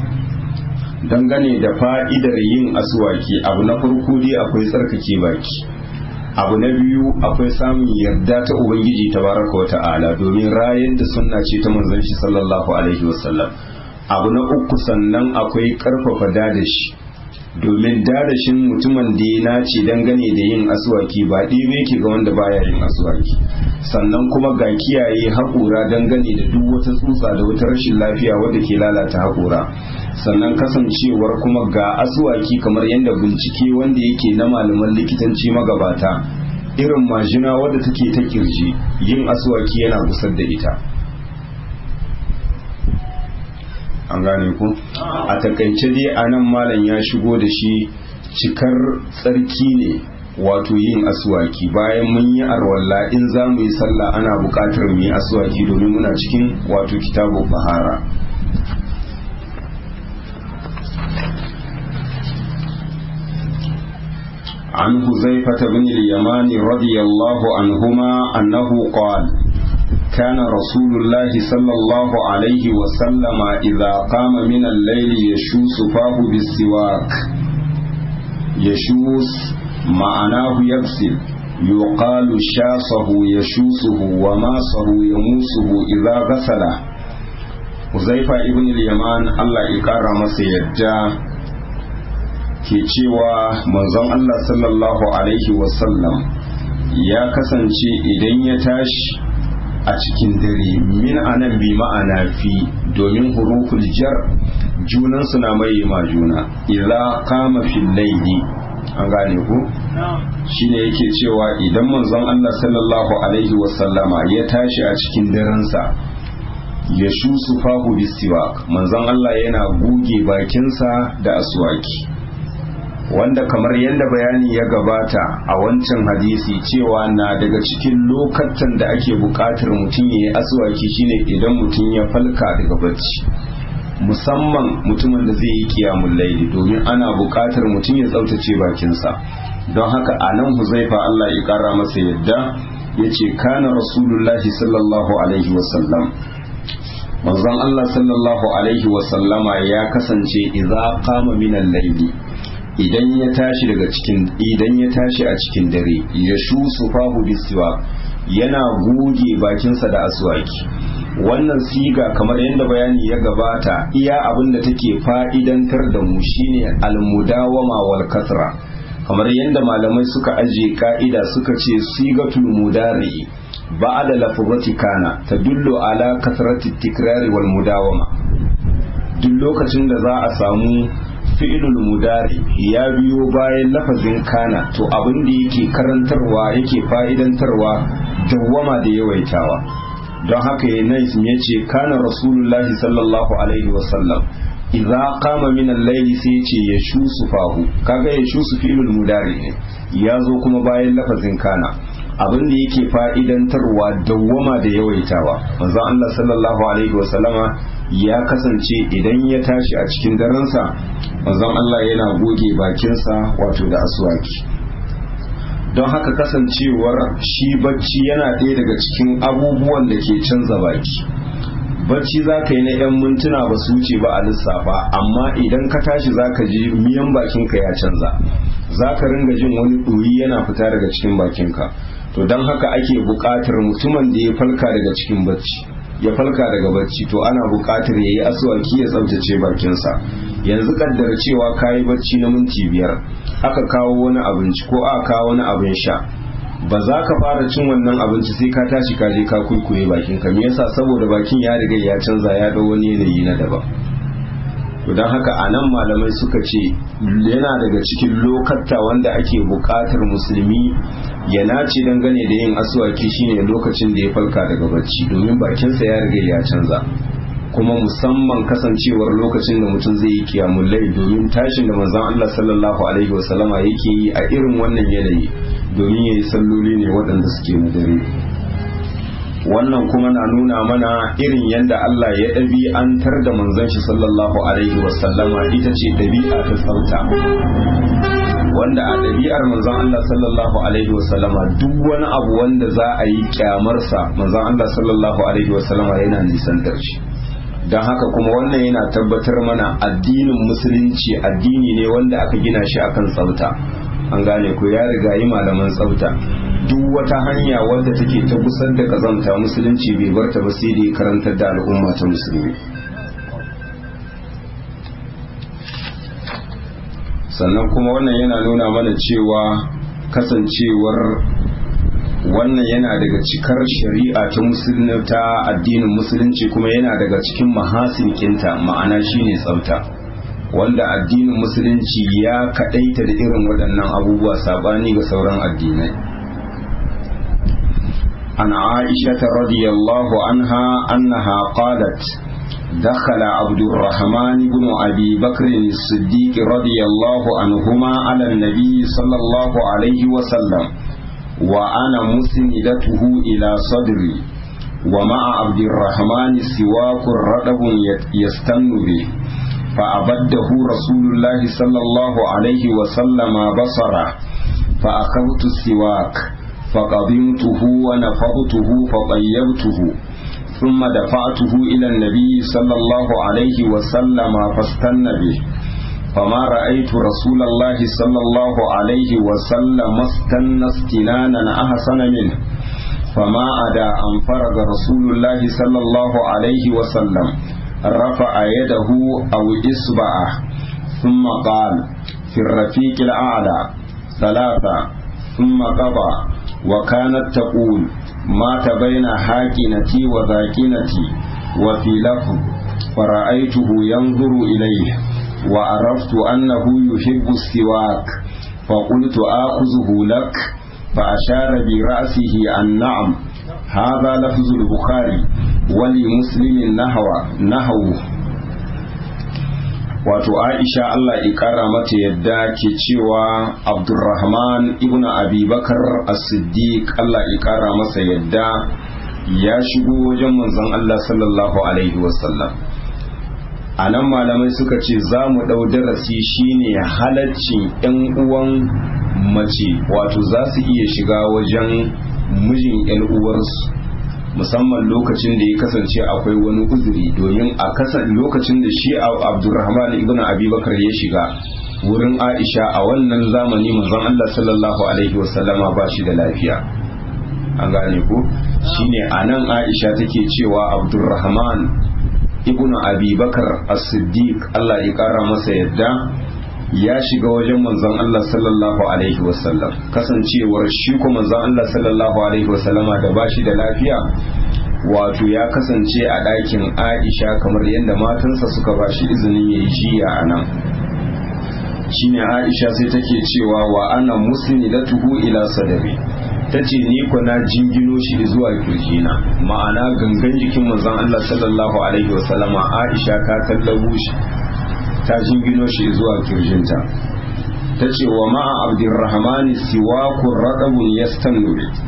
dangane da fa'idar yin aswaki abu na farko dai akwai tsarkake baki abu na biyu akwai samun yarda ta ubangiji tabaraka wa ta'ala domin rayar da sunna ce ta manzon shi sallallahu alaihi wasallam abu na uku sannan akwai karfafa dadashi domin dadashin mutumin da ya nace dangane da yin aswaki ba ɗebe ke ga wanda baya yin aswaki sannan kuma ga kiyaye haƙura dangane da duk wata tsutsa da wata rashin lafiya wadda ke lalata haƙura sannan kasancewar kuma ga aswaki kamar yadda bincike wanda yake na malaman likitanci magabata irin majina wadda take ta kirji yin aswaki yana gusar da ita an gane ku a takaice dai a nan malam ya shigo da shi cikar tsarki ne wato yin aswaki bayan mun yi arwalla in za mu yi sallah ana buƙatar mu yi aswaki domin muna cikin wato kitabu bahara عن حذيفة بن اليمان رضي الله عنهما أنه قال كان رسول الله صلى الله عليه وسلم إذا قام من الليل يشوس فاه بالسواك يشوس معناه يغسل يقال شاصه يشوسه وماسه يموسه إذا غسله Uzaifa ibn al-Yaman Allah ya kara masa yadda ke cewa manzon Allah sallallahu alaihi wasallam ya kasance idan ya tashi a cikin dare min anan bi ma'ana fi domin huruful jar junan suna mai ma juna idza qama fil layli an gane ku shine yake cewa idan manzon Allah sallallahu alaihi wasallama ya tashi a cikin darensa ya shusu fahu bisiwak manzon Allah yana goge bakinsa da aswaki wanda kamar yadda bayani ya gabata a wancan hadisi cewa na daga cikin lokacin da ake buƙatar mutum ya yi aswaki shine idan mutum ya falka daga bacci musamman mutumin da zai yi kiyamun laili domin ana buƙatar mutum ya tsaftace bakinsa don haka a nan huzaifa Allah ya ƙara masa yadda ya ce kana rasulullahi sallallahu alaihi wasallam manzon Allah sallallahu alaihi wasallama ya kasance idza qama min al-layli idan ya tashi daga cikin idan ya tashi a cikin dare ya shu sufahu bisiwa yana goge bakinsa da aswaki wannan siga kamar yadda bayani ya gabata iya abin da take fa'idantar da mu shine almudawama wal kasra kamar yadda malamai suka ajiye ka'ida suka ce sigatul mudari ba'da lafzati kana tadullu ala kasrati tikrari wal mudawama duk lokacin da za a samu fi'ilul mudari ya biyo bayan lafazin kana to abin da yake karantarwa yake fa'idantarwa dawwama da yawaitawa don haka ya nais ya ce kana rasulullahi sallallahu alaihi wasallam idza qama min al-layli sai ce ya shusu fahu kaga ya shusu fi'ilul mudari ne ya zo kuma bayan lafazin kana abin da yake fa'idantarwa dawwama da yawaitawa manzo Allah sallallahu alaihi wasallama ya kasance idan ya tashi a cikin darensa manzon Allah yana goge bakinsa wato da aswaki don haka kasancewar shi bacci yana ɗaya daga cikin abubuwan da ke canza baki bacci za ka yi na 'yan mintuna ba su wuce ba a lissafa amma idan ka tashi za ka ji miyan bakinka ya canza za ka ringa jin wani ɗoyi yana fita daga cikin bakinka to don haka ake buƙatar mutumin da ya falka daga cikin bacci ya falka daga bacci to ana buƙatar ya yi asuwaki ya tsabtace bakinsa yanzu kaddar cewa ka yi bacci na minti biyar aka kawo wani abinci ko aka kawo wani abin sha ba za ka fara cin wannan abinci sai ka tashi ka je ka kuikuye bakin ka me yasa saboda bakin ya riga ya canza ya dau wani yanayi na daban to don haka a nan malamai suka ce yana daga cikin lokatta wanda ake buƙatar musulmi ya nace dangane da yin asuwaki shine lokacin da ya falka daga bacci domin bakinsa ya riga ya canza kuma musamman kasancewar lokacin da mutum zai yi kiyamun lai domin tashin da manzon Allah sallallahu alaihi wasallama yake yi a irin wannan yanayi domin ya yi salloli ne waɗanda suke na dare wannan kuma na nuna mana irin yadda Allah ya ɗabi'antar da manzon shi sallallahu alaihi wasallama ita ce ɗabi'a ta tsafta wanda a ɗabi'ar manzon Allah sallallahu alaihi wasallama duk wani abu wanda za a yi kyamarsa manzon Allah sallallahu alaihi wasallama yana nisantar shi don haka kuma wannan yana tabbatar mana addinin musulunci addini ne wanda aka gina shi akan tsafta an gane ko ya riga yi malaman tsafta duk wata hanya wadda take ta kusan da kazanta musulunci bai barta ba sai dai karantar da al'umma ta musulmi sannan kuma wannan yana nuna mana cewa kasancewar wannan yana daga cikar shari'a ta musulmi ta addinin musulunci kuma yana daga cikin mahasin kinta ma'ana shine tsafta wanda addinin musulunci ya kadaita da irin waɗannan abubuwa sabani ga sauran addinai an aisha radiyallahu anha annaha qalat دخل عبد الرحمن بن أبي بكر الصديق رضي الله عنهما على النبي صلى الله عليه وسلم وأنا مسندته إلى صدري ومع عبد الرحمن سواك رطب يستن به فأبده رسول الله صلى الله عليه وسلم بصره فأخذت السواك فقضمته ونفضته فطيبته ثم دفعته إلى النبي صلى الله عليه وسلم فاستن به فما رأيت رسول الله صلى الله عليه وسلم استن استنانا أحسن منه فما أدى أن فرغ رسول الله صلى الله عليه وسلم رفع يده أو إصبعه ثم قال في الرفيق الأعلى ثلاثة ثم قضى وكانت تقول مات بين حاكنتي وذاكنتي وفي لفظ فرأيته ينظر إليه وعرفت أنه يحب السواك فقلت آخذه لك فأشار برأسه أن نعم هذا لفظ البخاري ولمسلم نحو نحوه wato aisha Allah ya kara mata yadda ke cewa abdurrahman ibn abubakar as-siddiq Allah ya kara masa yadda ya shigo wajen manzon Allah sallallahu alaihi wasallam a nan malamai suka ce za mu ɗau darasi shine halaccin 'yan uwan mace wato za su iya shiga wajen mijin 'yan uwarsu musamman lokacin da ya kasance akwai wani uzuri domin a kasan lokacin da shi abdurrahman ibn abubakar ya shiga wurin aisha a wannan zamani manzon Allah sallallahu alaihi wasallama ba shi da lafiya an gane ko shine anan aisha take cewa abdurrahman ibn abubakar as-siddiq Allah ya kara masa yadda ya shiga wajen manzon Allah sallallahu alaihi wasallam kasancewar shi ko manzon Allah sallallahu alaihi wasallama da bashi da lafiya wato ya kasance a ɗakin Aisha kamar yadda matansa suka bashi izinin yayi jiya a nan shine Aisha sai take cewa wa ana musnidatuhu ila sadari tace ni ko na jingino shi zuwa kirjina ma'ana gangan jikin manzon Allah sallallahu alaihi wasallama Aisha ta tallabo shi ta jingino shi zuwa kirjinta ta ce wa ma'a abdurrahmani siwakun raɗabun ya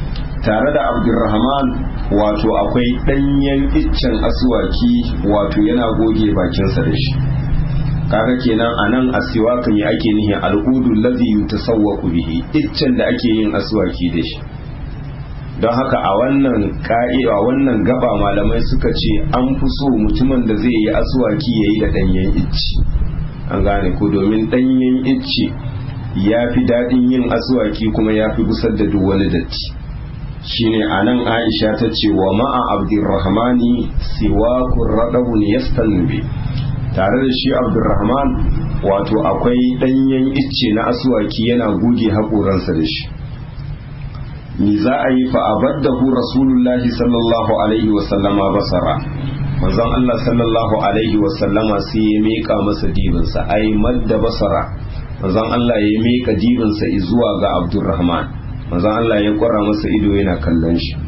tare da abdurrahman wato akwai ɗanyen iccen asuwaki wato yana goge bakinsa da shi kaga kenan a nan asiwakan ya ake nihi al'udu lazi yutasawwaku bihi iccen da ake yin asuwaki da shi don haka a wannan ka'ida wannan gaba malamai suka ce an fi so mutumin da zai yi asuwaki ya yi da ɗanyen icci an gane ko domin ɗanyen icci ya fi daɗin yin asuwaki kuma ya fi gusar da duk wani datti shine a nan aisha ta ce wa ma'a abdurrahmani siwakun raɗabun yastannu bi tare da shi abdurrahman wato akwai ɗanyen icce na asuwaki yana goge haƙoransa da shi ni za a yi fa'abaddahu rasulullahi sallallahu alaihi wasallama basara manzon Allah sallallahu alaihi wasallama sai ya miƙa masa dibinsa ai madda basara manzon Allah ya miƙa dibinsa zuwa ga abdurrahman manzon Allah ya kwara masa ido yana kallon shi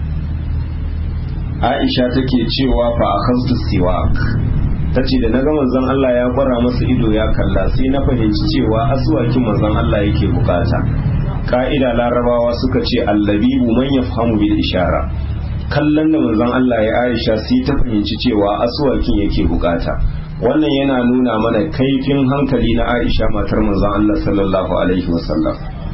Aisha take cewa fa akhadtu siwak ta ce da na ga manzon Allah ya kwara masa ido ya kalla sai na fahimci cewa asuwakin manzon Allah yake bukata ka'ida larabawa suka ce allabibu man yafhamu bil ishara kallon da manzon Allah ya Aisha sai ta fahimci cewa asuwakin yake bukata wannan yana nuna mana kaifin hankali na Aisha matar manzon Allah sallallahu alaihi wasallam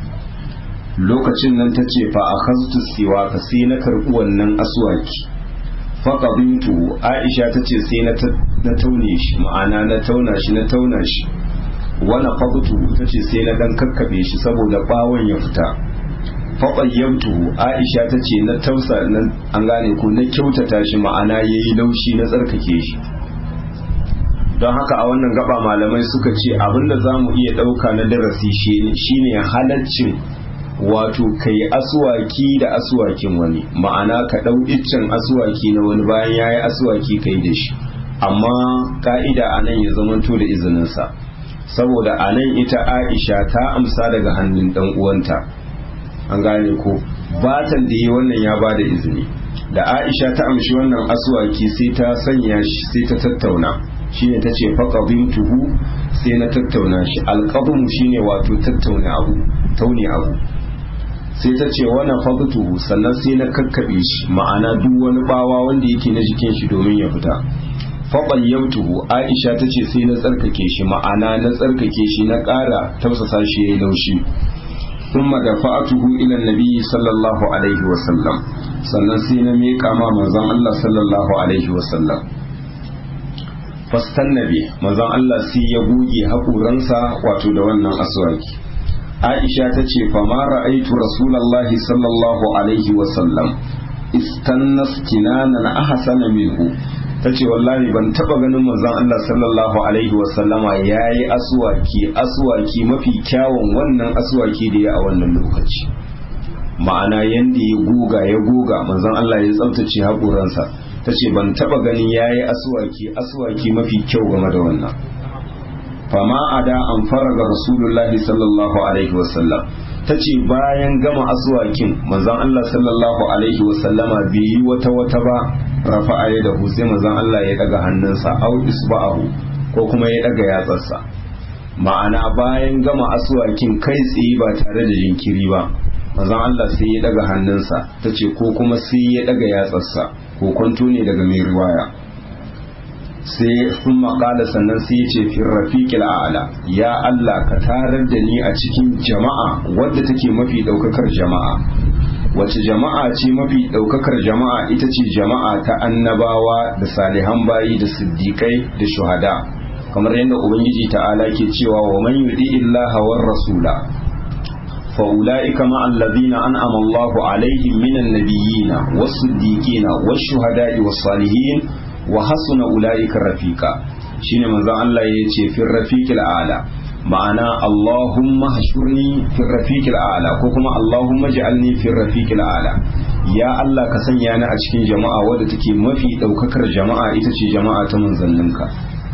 lokacin nan ta ce fa akhaztu siwaka sai na karbi wannan aswaki faqabintu Aisha ta ce sai na na taune shi ma'ana na tauna shi na tauna shi wani fagutu ta ce sai na dan kakkabe shi saboda bawon ya fita faɓayyamtu aisha ta ce na tausa an gane ko na kyautata shi ma'ana ya yi laushi na tsarkake shi don haka a wannan gaba malamai suka ce abinda za mu iya ɗauka na darasi shine halaccin wato ka yi asuwaki da asuwakin wani ma'ana ka ɗau iccen asuwaki na wani bayan ya yi asuwaki ka yi da shi amma ka'ida a nan ya zamanto da izininsa saboda a nan ita aisha ta amsa daga hannun ɗan uwanta an gane ko batan da yi wannan ya ba da izini da aisha ta amshi wannan asuwaki sai ta sanya shi sai ta tattauna shine ta ce faƙabin tuhu sai na tattauna shi alƙabin shine wato tattauna abu taune abu sai ta ce wani faƙutuhu sannan sai na kakkaɓe shi ma'ana duk wani bawa wanda yake na jikin shi domin ya fita faɓayyautuhu aisha ta ce sai na tsarkake shi ma'ana na tsarkake shi na ƙara tausasa shi ya yi laushi ثم دفعته إلى النبي صلى الله عليه وسلم sannan sai na miƙa ma manzon Allah sallallahu alaihi wasallam fastan nabi manzon Allah sai ya goge haƙuransa wato da wannan aswaki Aisha ta ce fa ma ra'aitu rasulullahi sallallahu alaihi wasallam istannas kinanan ahsana minhu ta ce wallahi ban taba ganin manzon Allah sallallahu alaihi wasallama ya yi asuwaki asuwaki mafi kyawun wannan asuwaki da ya a wannan lokaci ma'ana yanda ya goga ya goga manzon Allah ya tsaftace haƙoransa ta ce ban taba ganin ya yi asuwaki asuwaki mafi kyau game da wannan fama a da an faraga rasulullahi sallallahu alaihi wasallam ta ce bayan gama asuwakin manzon Allah sallallahu alaihi wasallama bai yi wata wata ba rafa'a ya da sai manzon Allah ya daga hannunsa au isba'ahu ko kuma ya daga yatsarsa ma'ana bayan gama asuwakin kai tsaye ba tare da jinkiri ba manzon Allah sai ya daga hannunsa ta ce ko kuma sai ya daga yatsarsa ko kwanto ne daga mai riwaya sai sun maƙala sannan sai ya ce fi rafiƙil a'ala ya Allah ka tarar da ni a cikin jama'a wadda take mafi ɗaukakar jama'a wace jama'a ce mafi ɗaukakar jama'a ita ce jama'a ta annabawa da salihan bayi da siddiƙai da shuhada kamar yadda ubangiji ta'ala ke cewa wa man yudi illaha war rasula fa ulaika ma alladhina an'ama Allahu alaihim minan nabiyina was siddiqina was shuhada'i was salihin wa hasuna ulaika rafiqa shine manzon Allah ya ce fi rafiqil a'la ma'ana Allahumma hashurni fi rafiqil a'la ko kuma Allahumma ja'alni fi rafiqil a'la ya Allah ka sanya ni a cikin jama'a wadda take mafi daukakar jama'a ita ce jama'a ta manzanninka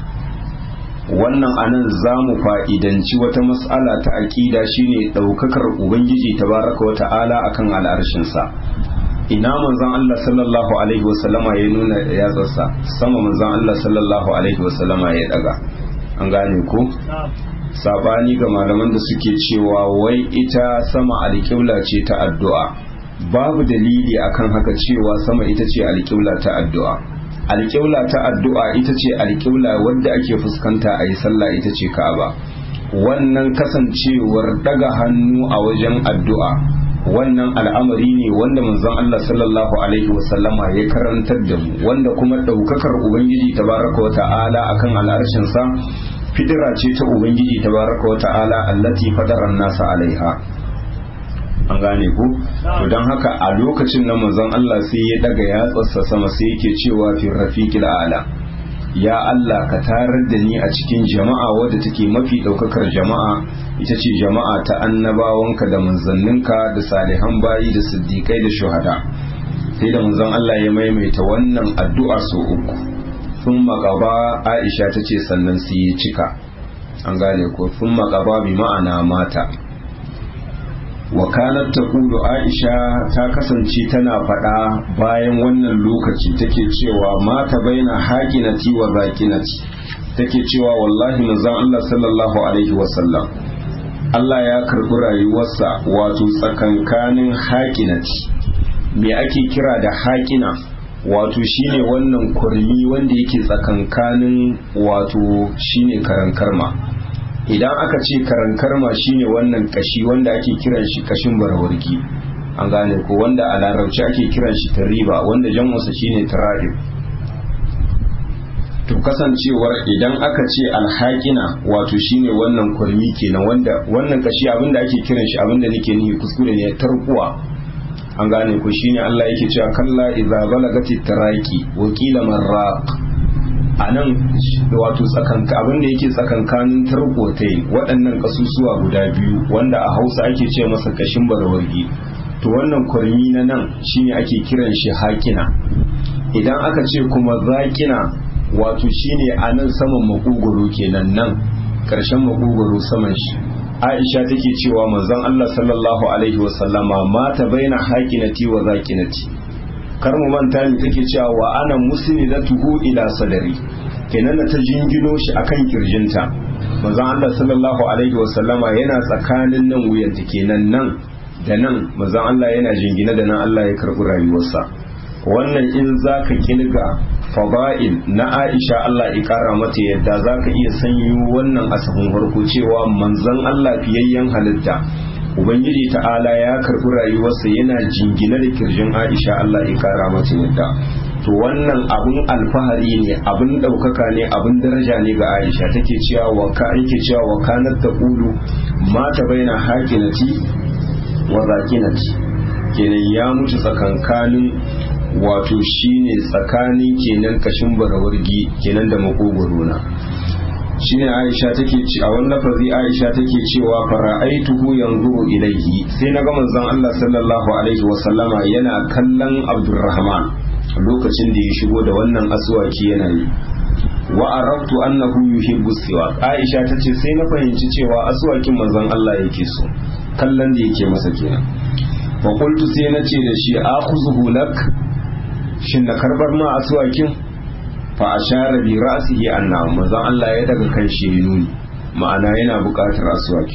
wannan anan za mu fa'idanci wata mas'ala ta aƙida shine daukakar ubangiji tabaraka wa ta'ala akan al'arshinsa ina manzon Allah sallallahu alaihi wasallama ya nuna yatsarsa sama manzon Allah sallallahu alaihi wasallama ya daga an gane ko sabani ga malaman da suke cewa wai ita sama alƙibla ce ta addu'a babu dalili akan haka cewa sama ita ce alƙibla ta addu'a alƙibla ta addu'a ita ce alƙibla wadda ake fuskanta a yi sallah ita ce ka'aba wannan kasancewar daga hannu a wajen addu'a wannan al'amari ne wanda manzon Allah sallallahu alaihi wasallama ya karantar da mu wanda kuma ɗaukakar ubangiji tabaraka wa ta'ala akan al'arshin sa fidira ce ta ubangiji tabaraka wa ta'ala allati fadara nasa alaiha an gane ku to don haka a lokacin na manzon Allah sai ya daga yatsarsa sama sai yake cewa fi rafiqil a'la ya Allah ka tarar da ni a cikin jama'a wadda take mafi daukakar jama'a ita ce jama'a ta annabawanka da manzanninka da salihan bayi da siddiqai da shuhada sai da manzon Allah ya maimaita wannan addu'a sau uku sun maƙaba Aisha ta ce sannan sai ya cika an gane ko sun maƙaba bi ma'ana mata wakalar ta kudu aisha ta kasance tana faɗa bayan wannan lokaci take cewa mata baina haƙinati wa zakinati take cewa wallahi manzon Allah sallallahu alaihi wasallam Allah ya karɓi rayuwarsa wato tsakankanin haƙinati me ake kira da haƙina wato shine wannan kurmi wanda yake tsakankanin wato shine karan karma idan aka ce karankarma shine wannan kashi wanda ake kiran shi kashin barawarki an gane ko wanda a larabci ake kiran shi tariba wanda jan'usa shine tararib to kasancewar idan aka ce alhaƙina wato shine wannan kurmi kenan wanda wannan kashi abinda ake kiran shi abinda nake nihi kuskure ne tarkuwa an gane ko shine Allah yake cewa kalla idza balagati taraki wa qila marraq a nan wato tsakanka abin da yake tsakankanin tarkotai waɗannan ƙasusuwa guda biyu wanda a hausa ake ce masa kashin barawargi to wannan kwarmi na nan shine ake kiran shi hakina idan aka ce kuma zakina wato shine a nan saman makogoro kenan nan ƙarshen makogoro saman shi aisha take cewa manzon allah sallallahu alaihi wasallama mata baina hakinati wa zakinati kar mu manta ni take cewa wa ana musnidatuhu ila sadari kenan ta jingino shi akan kirjinta manzon Allah sallallahu alaihi wa sallama yana tsakanin nan wuyanta kenan nan da nan manzon Allah yana jingina da nan Allah ya karbi rayuwarsa wannan in zaka kilga fada'il na Aisha Allah ya kara mata yadda zaka iya sanyo wannan asabun farko cewa manzon Allah fiyayyen halitta ubangiji ta'ala ya karbi rayuwarsa yana jingina da kirjin aisha Allah ya kara mata yadda to wannan abun alfahari ne abun ɗaukaka ne abun daraja ne ga aisha take cewa wa ka yake cewa wa kanat taqulu mata baina hakinati wa zakinati kenan ya mutu tsakankanin wato shine tsakanin kenan kashin barawargi kenan da makogoro na shine Aisha take ci a wannan lafazi Aisha take cewa fara'aituhu yanzuru ilaihi sai na ga manzon Allah sallallahu alaihi wa sallama yana kallon Abdurrahman lokacin da ya shigo da wannan aswaki yana yi wa arabtu annahu yuhibbu siwak Aisha tace sai na fahimci cewa aswakin manzon Allah yake so kallon da yake masa kenan wa qultu sai na ce da shi akhuzuhu lak shin na karbar ma aswakin fa ashara bi ra'sihi anna manzon Allah ya daga kan shi nuni ma'ana yana buƙatar aswaki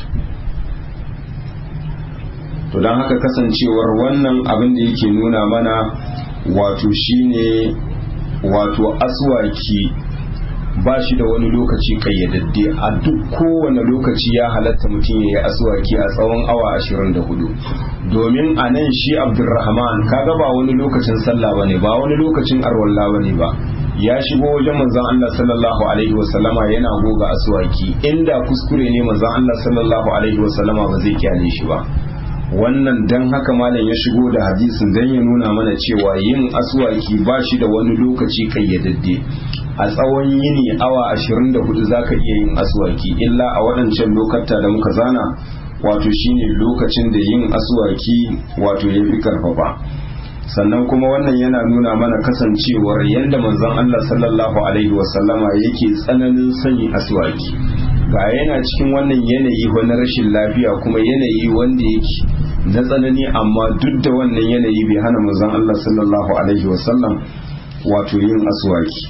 to don haka kasancewar wannan abin da yake nuna mana wato shine wato aswaki ba shi da wani lokaci kayyadadde a duk kowane lokaci ya halatta mutum ya yi aswaki a tsawon awa 24 domin a nan shi abdulrahman kaga ba wani lokacin sallah bane ba wani lokacin arwalla bane ba ya shigo wajen manzon Allah sallallahu alaihi wasallama yana goga aswaki inda kuskure ne manzon Allah sallallahu alaihi wasallama ba zai kyale shi ba wannan dan haka malam ya shigo da hadisin dan ya nuna mana cewa yin aswaki ba shi da wani lokaci kayyadadde a tsawon yini awa 24 zaka iya yin aswaki illa a waɗancan lokata da muka zana wato shine lokacin da yin aswaki wato ya fi karfafa sannan kuma wannan yana nuna mana kasancewar yadda manzon Allah sallallahu alaihi wasallama yake tsananin sanyi aswaki ga yana cikin wannan yanayi wani rashin lafiya kuma yanayi wanda yake na tsanani amma duk da wannan yanayi bai hana manzon Allah sallallahu alaihi wasallam wato yin aswaki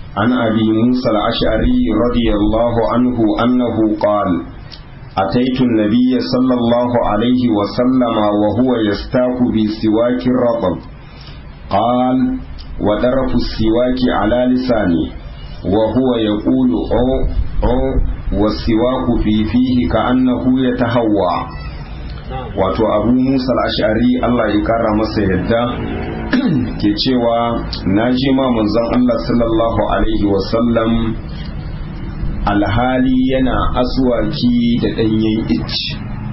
عن أبي موسى الأشعري رضي الله عنه أنه قال أتيت النبي صلى الله عليه وسلم وهو يستاك بسواك الرطب قال ودرف السواك على لساني وهو يقول أو أو والسواك في فيه كأنه يتهوى wato abu musa al'ashari Allah ya kara masa yadda ke cewa na ji ma manzon Allah sallallahu alaihi wasallam alhali yana aswaki da ɗanyen icci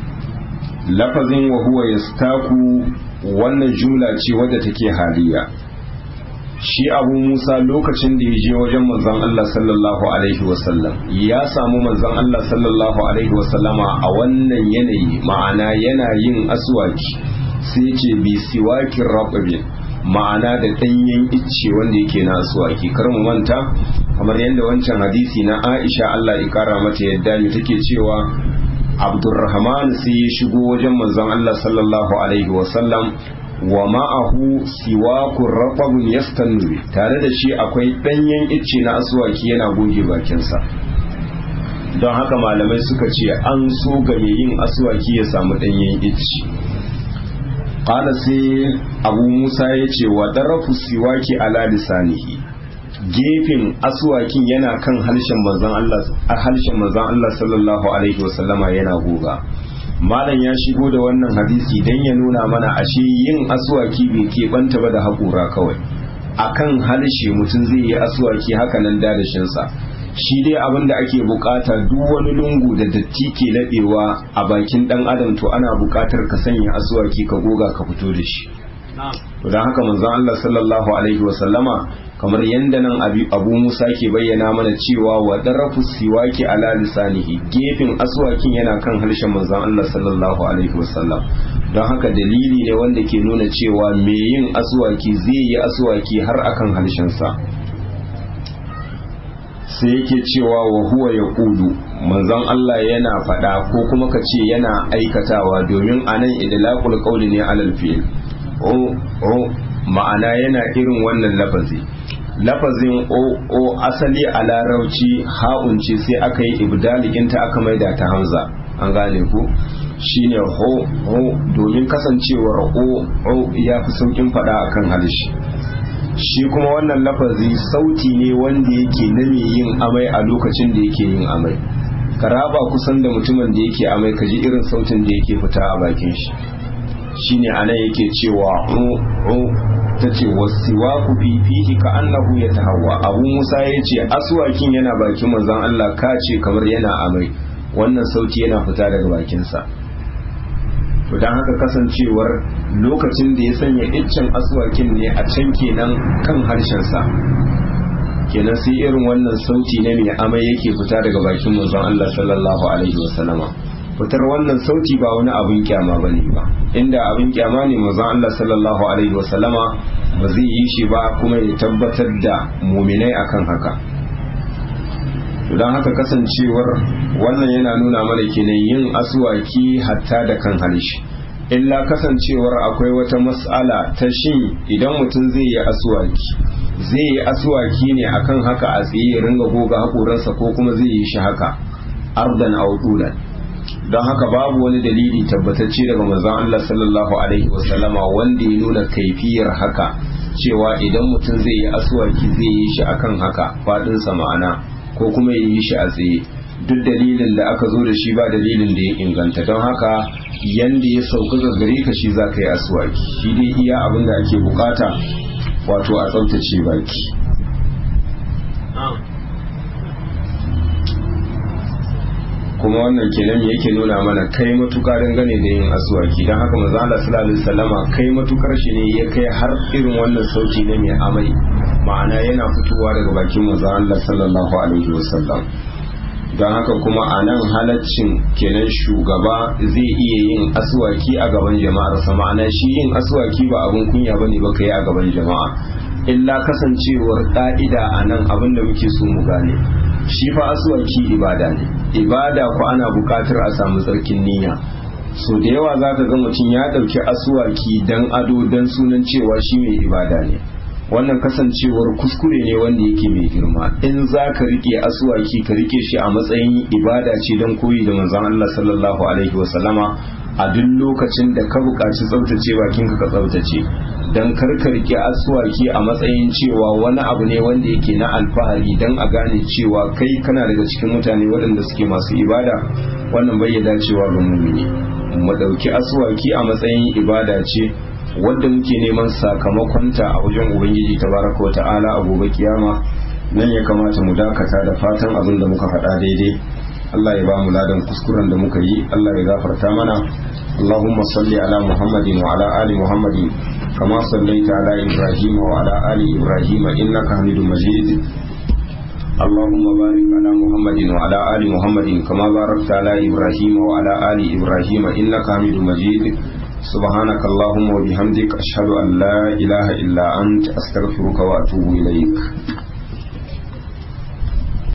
lafazin wa huwa yastaku wannan jumla ce wadda take haliya shi abu musa lokacin da ya je wajen manzon Allah sallallahu alaihi wasallam ya samu manzon Allah sallallahu alaihi wasallama a wannan yanayi ma'ana yana yin aswaki sai ce bi siwakin rababin ma'ana da ɗanyen icce wanda yake na aswaki kar mu manta kamar yadda wancan hadisi na Aisha Allah ya kara mata yadda ne take cewa Abdurrahman sai ya shigo wajen manzon Allah sallallahu alaihi wasallam wa ma'ahu siwakun rafabun yastanuri tare da shi akwai ɗanyen icce na aswaki yana goge bakinsa don haka malamai suka ce an so ga mai yin aswaki ya samu ɗanyen icce ƙala sai abu musa ya ce wa ɗarafu siwaki ala lisanihi gefen aswakin yana kan harshen manzon Allah harshen manzon Allah sallallahu alaihi wasallama yana goga malam ya shigo da wannan hadisi dan ya nuna mana ashe yin aswaki bai keɓanta ba da haƙura kawai akan harshe mutum zai yi aswaki haka nan dadashinsa shi dai abin da ake bukata duk wani lungu da datti ke laɓewa a bakin ɗan adam to ana bukatar ka sanya aswaki ka goga ka fito da shi to don haka manzon Allah sallallahu alaihi wa sallama kamar yanda nan abu Musa ke bayyana mana cewa wa darafu siwaki ala lisanihi gefen aswakin yana kan harshen manzon Allah sallallahu alaihi wa sallam don haka dalili ne wanda ke nuna cewa me yin aswaki zai yi aswaki har akan harshen sa sai yake cewa wa huwa ya kudu manzon Allah yana faɗa ko kuma ka ce yana aikatawa domin anan idlaqul qawli ne alal fi'l o ma'ana yana irin wannan lafazi lafazin o o asali a larauci ha'un ce sai aka yi ibdaliginta aka maida ta hamza an gane ku shine ho ho domin kasancewar o o ya fi saukin fada akan halishi shi kuma wannan lafazi sauti ne wanda yake na mai yin amai a lokacin da yake yin amai ka raba kusan da mutumin da yake amai ka ji irin sautin da yake fita a bakin shi shine anan yake cewa ta ce wasiwa ku fifihi ka annahu ya tahawa abu musa ya ce aswakin yana bakin manzon Allah ka ce kamar yana amai wannan sauti yana fita daga bakinsa to don haka kasancewar lokacin da ya sanya iccen aswakin ne a can kenan kan harshensa kenan sai irin wannan sauti ne mai amai yake fita daga bakin manzon Allah sallallahu alaihi wasallama fitar wannan sauti ba wani abin kyama ba ne ba inda abin kyama ne manzon Allah sallallahu alaihi wasallama ba zai yi shi ba kuma ya tabbatar da muminai akan haka don haka kasancewar wannan yana nuna mana kenan yin asuwaki hatta da kan harshe illa kasancewar akwai wata mas'ala ta shin idan mutum zai yi asuwaki zai yi asuwaki ne akan haka a tsaye ya ringa goga haƙoransa ko kuma zai yi shi haka ardan audulan don haka babu wani dalili tabbatacce daga manzon Allah sallallahu alaihi wasallama wanda ya nuna kaifiyar haka cewa idan mutum zai yi asuwaki zai yi shi akan haka faɗinsa ma'ana ko kuma ya yi shi a tsaye duk dalilin da aka zo da shi ba dalilin da ya inganta don haka yanda ya sauka ga gare ka shi za ka yi asuwaki shi dai iya abin da ake bukata wato a tsaftace baki kuma wannan kenan yake nuna mana kai matuka dangane da yin asuwaki don haka maza Allah sallallahu alaihi wasallama kai matukar shi ne ya kai har irin wannan sauti ne mai amai ma'ana yana fitowa daga bakin maza Allah sallallahu alaihi wasallam don haka kuma a nan halaccin kenan shugaba zai iya yin asuwaki a gaban jama'arsa ma'ana shi yin asuwaki ba abin kunya ba ne ba ka yi a gaban jama'a illa kasancewar ƙa'ida a nan abin da muke so mu gane shi fa asuwaki ibada ne ibada ko ana buƙatar a samu tsarkin niyya so da yawa za ka ga mutum ya ɗauki asuwaki dan ado dan sunan cewa shi mai ibada ne wannan kasancewar kuskure ne wanda yake mai girma in za ka rike asuwaki ka rike shi a matsayin ibada ce don koyi da manzon Allah sallallahu alaihi wasallama a duk lokacin da ka buƙaci tsaftace bakinka ka tsaftace don karka rike asuwaki a matsayin cewa wani abu ne wanda yake na alfahari don a gane cewa kai kana daga cikin mutane waɗanda suke masu ibada wannan bai dacewa ga mumini mu ɗauki asuwaki a matsayin ibada ce wadda muke neman sakamakonta a wajen ubangiji tabaraka wa ta'ala a gobe kiyama nan ya kamata mu dakata da fatan abin da muka faɗa daidai Allah ya ba mu ladan kuskuren da muka yi Allah ya gafarta mana Allahumma salli ala Muhammadin wa ala ali Muhammadin kama sallaita ala Ibrahim wa ala ali Ibrahim innaka Hamidum Majid اللهم بارك على محمد وعلى آل محمد كما باركت على إبراهيم وعلى آل إبراهيم إنك حميد مجيد سبحانك اللهم وبحمدك أشهد أن لا إله إلا أنت أستغفرك وأتوب إليك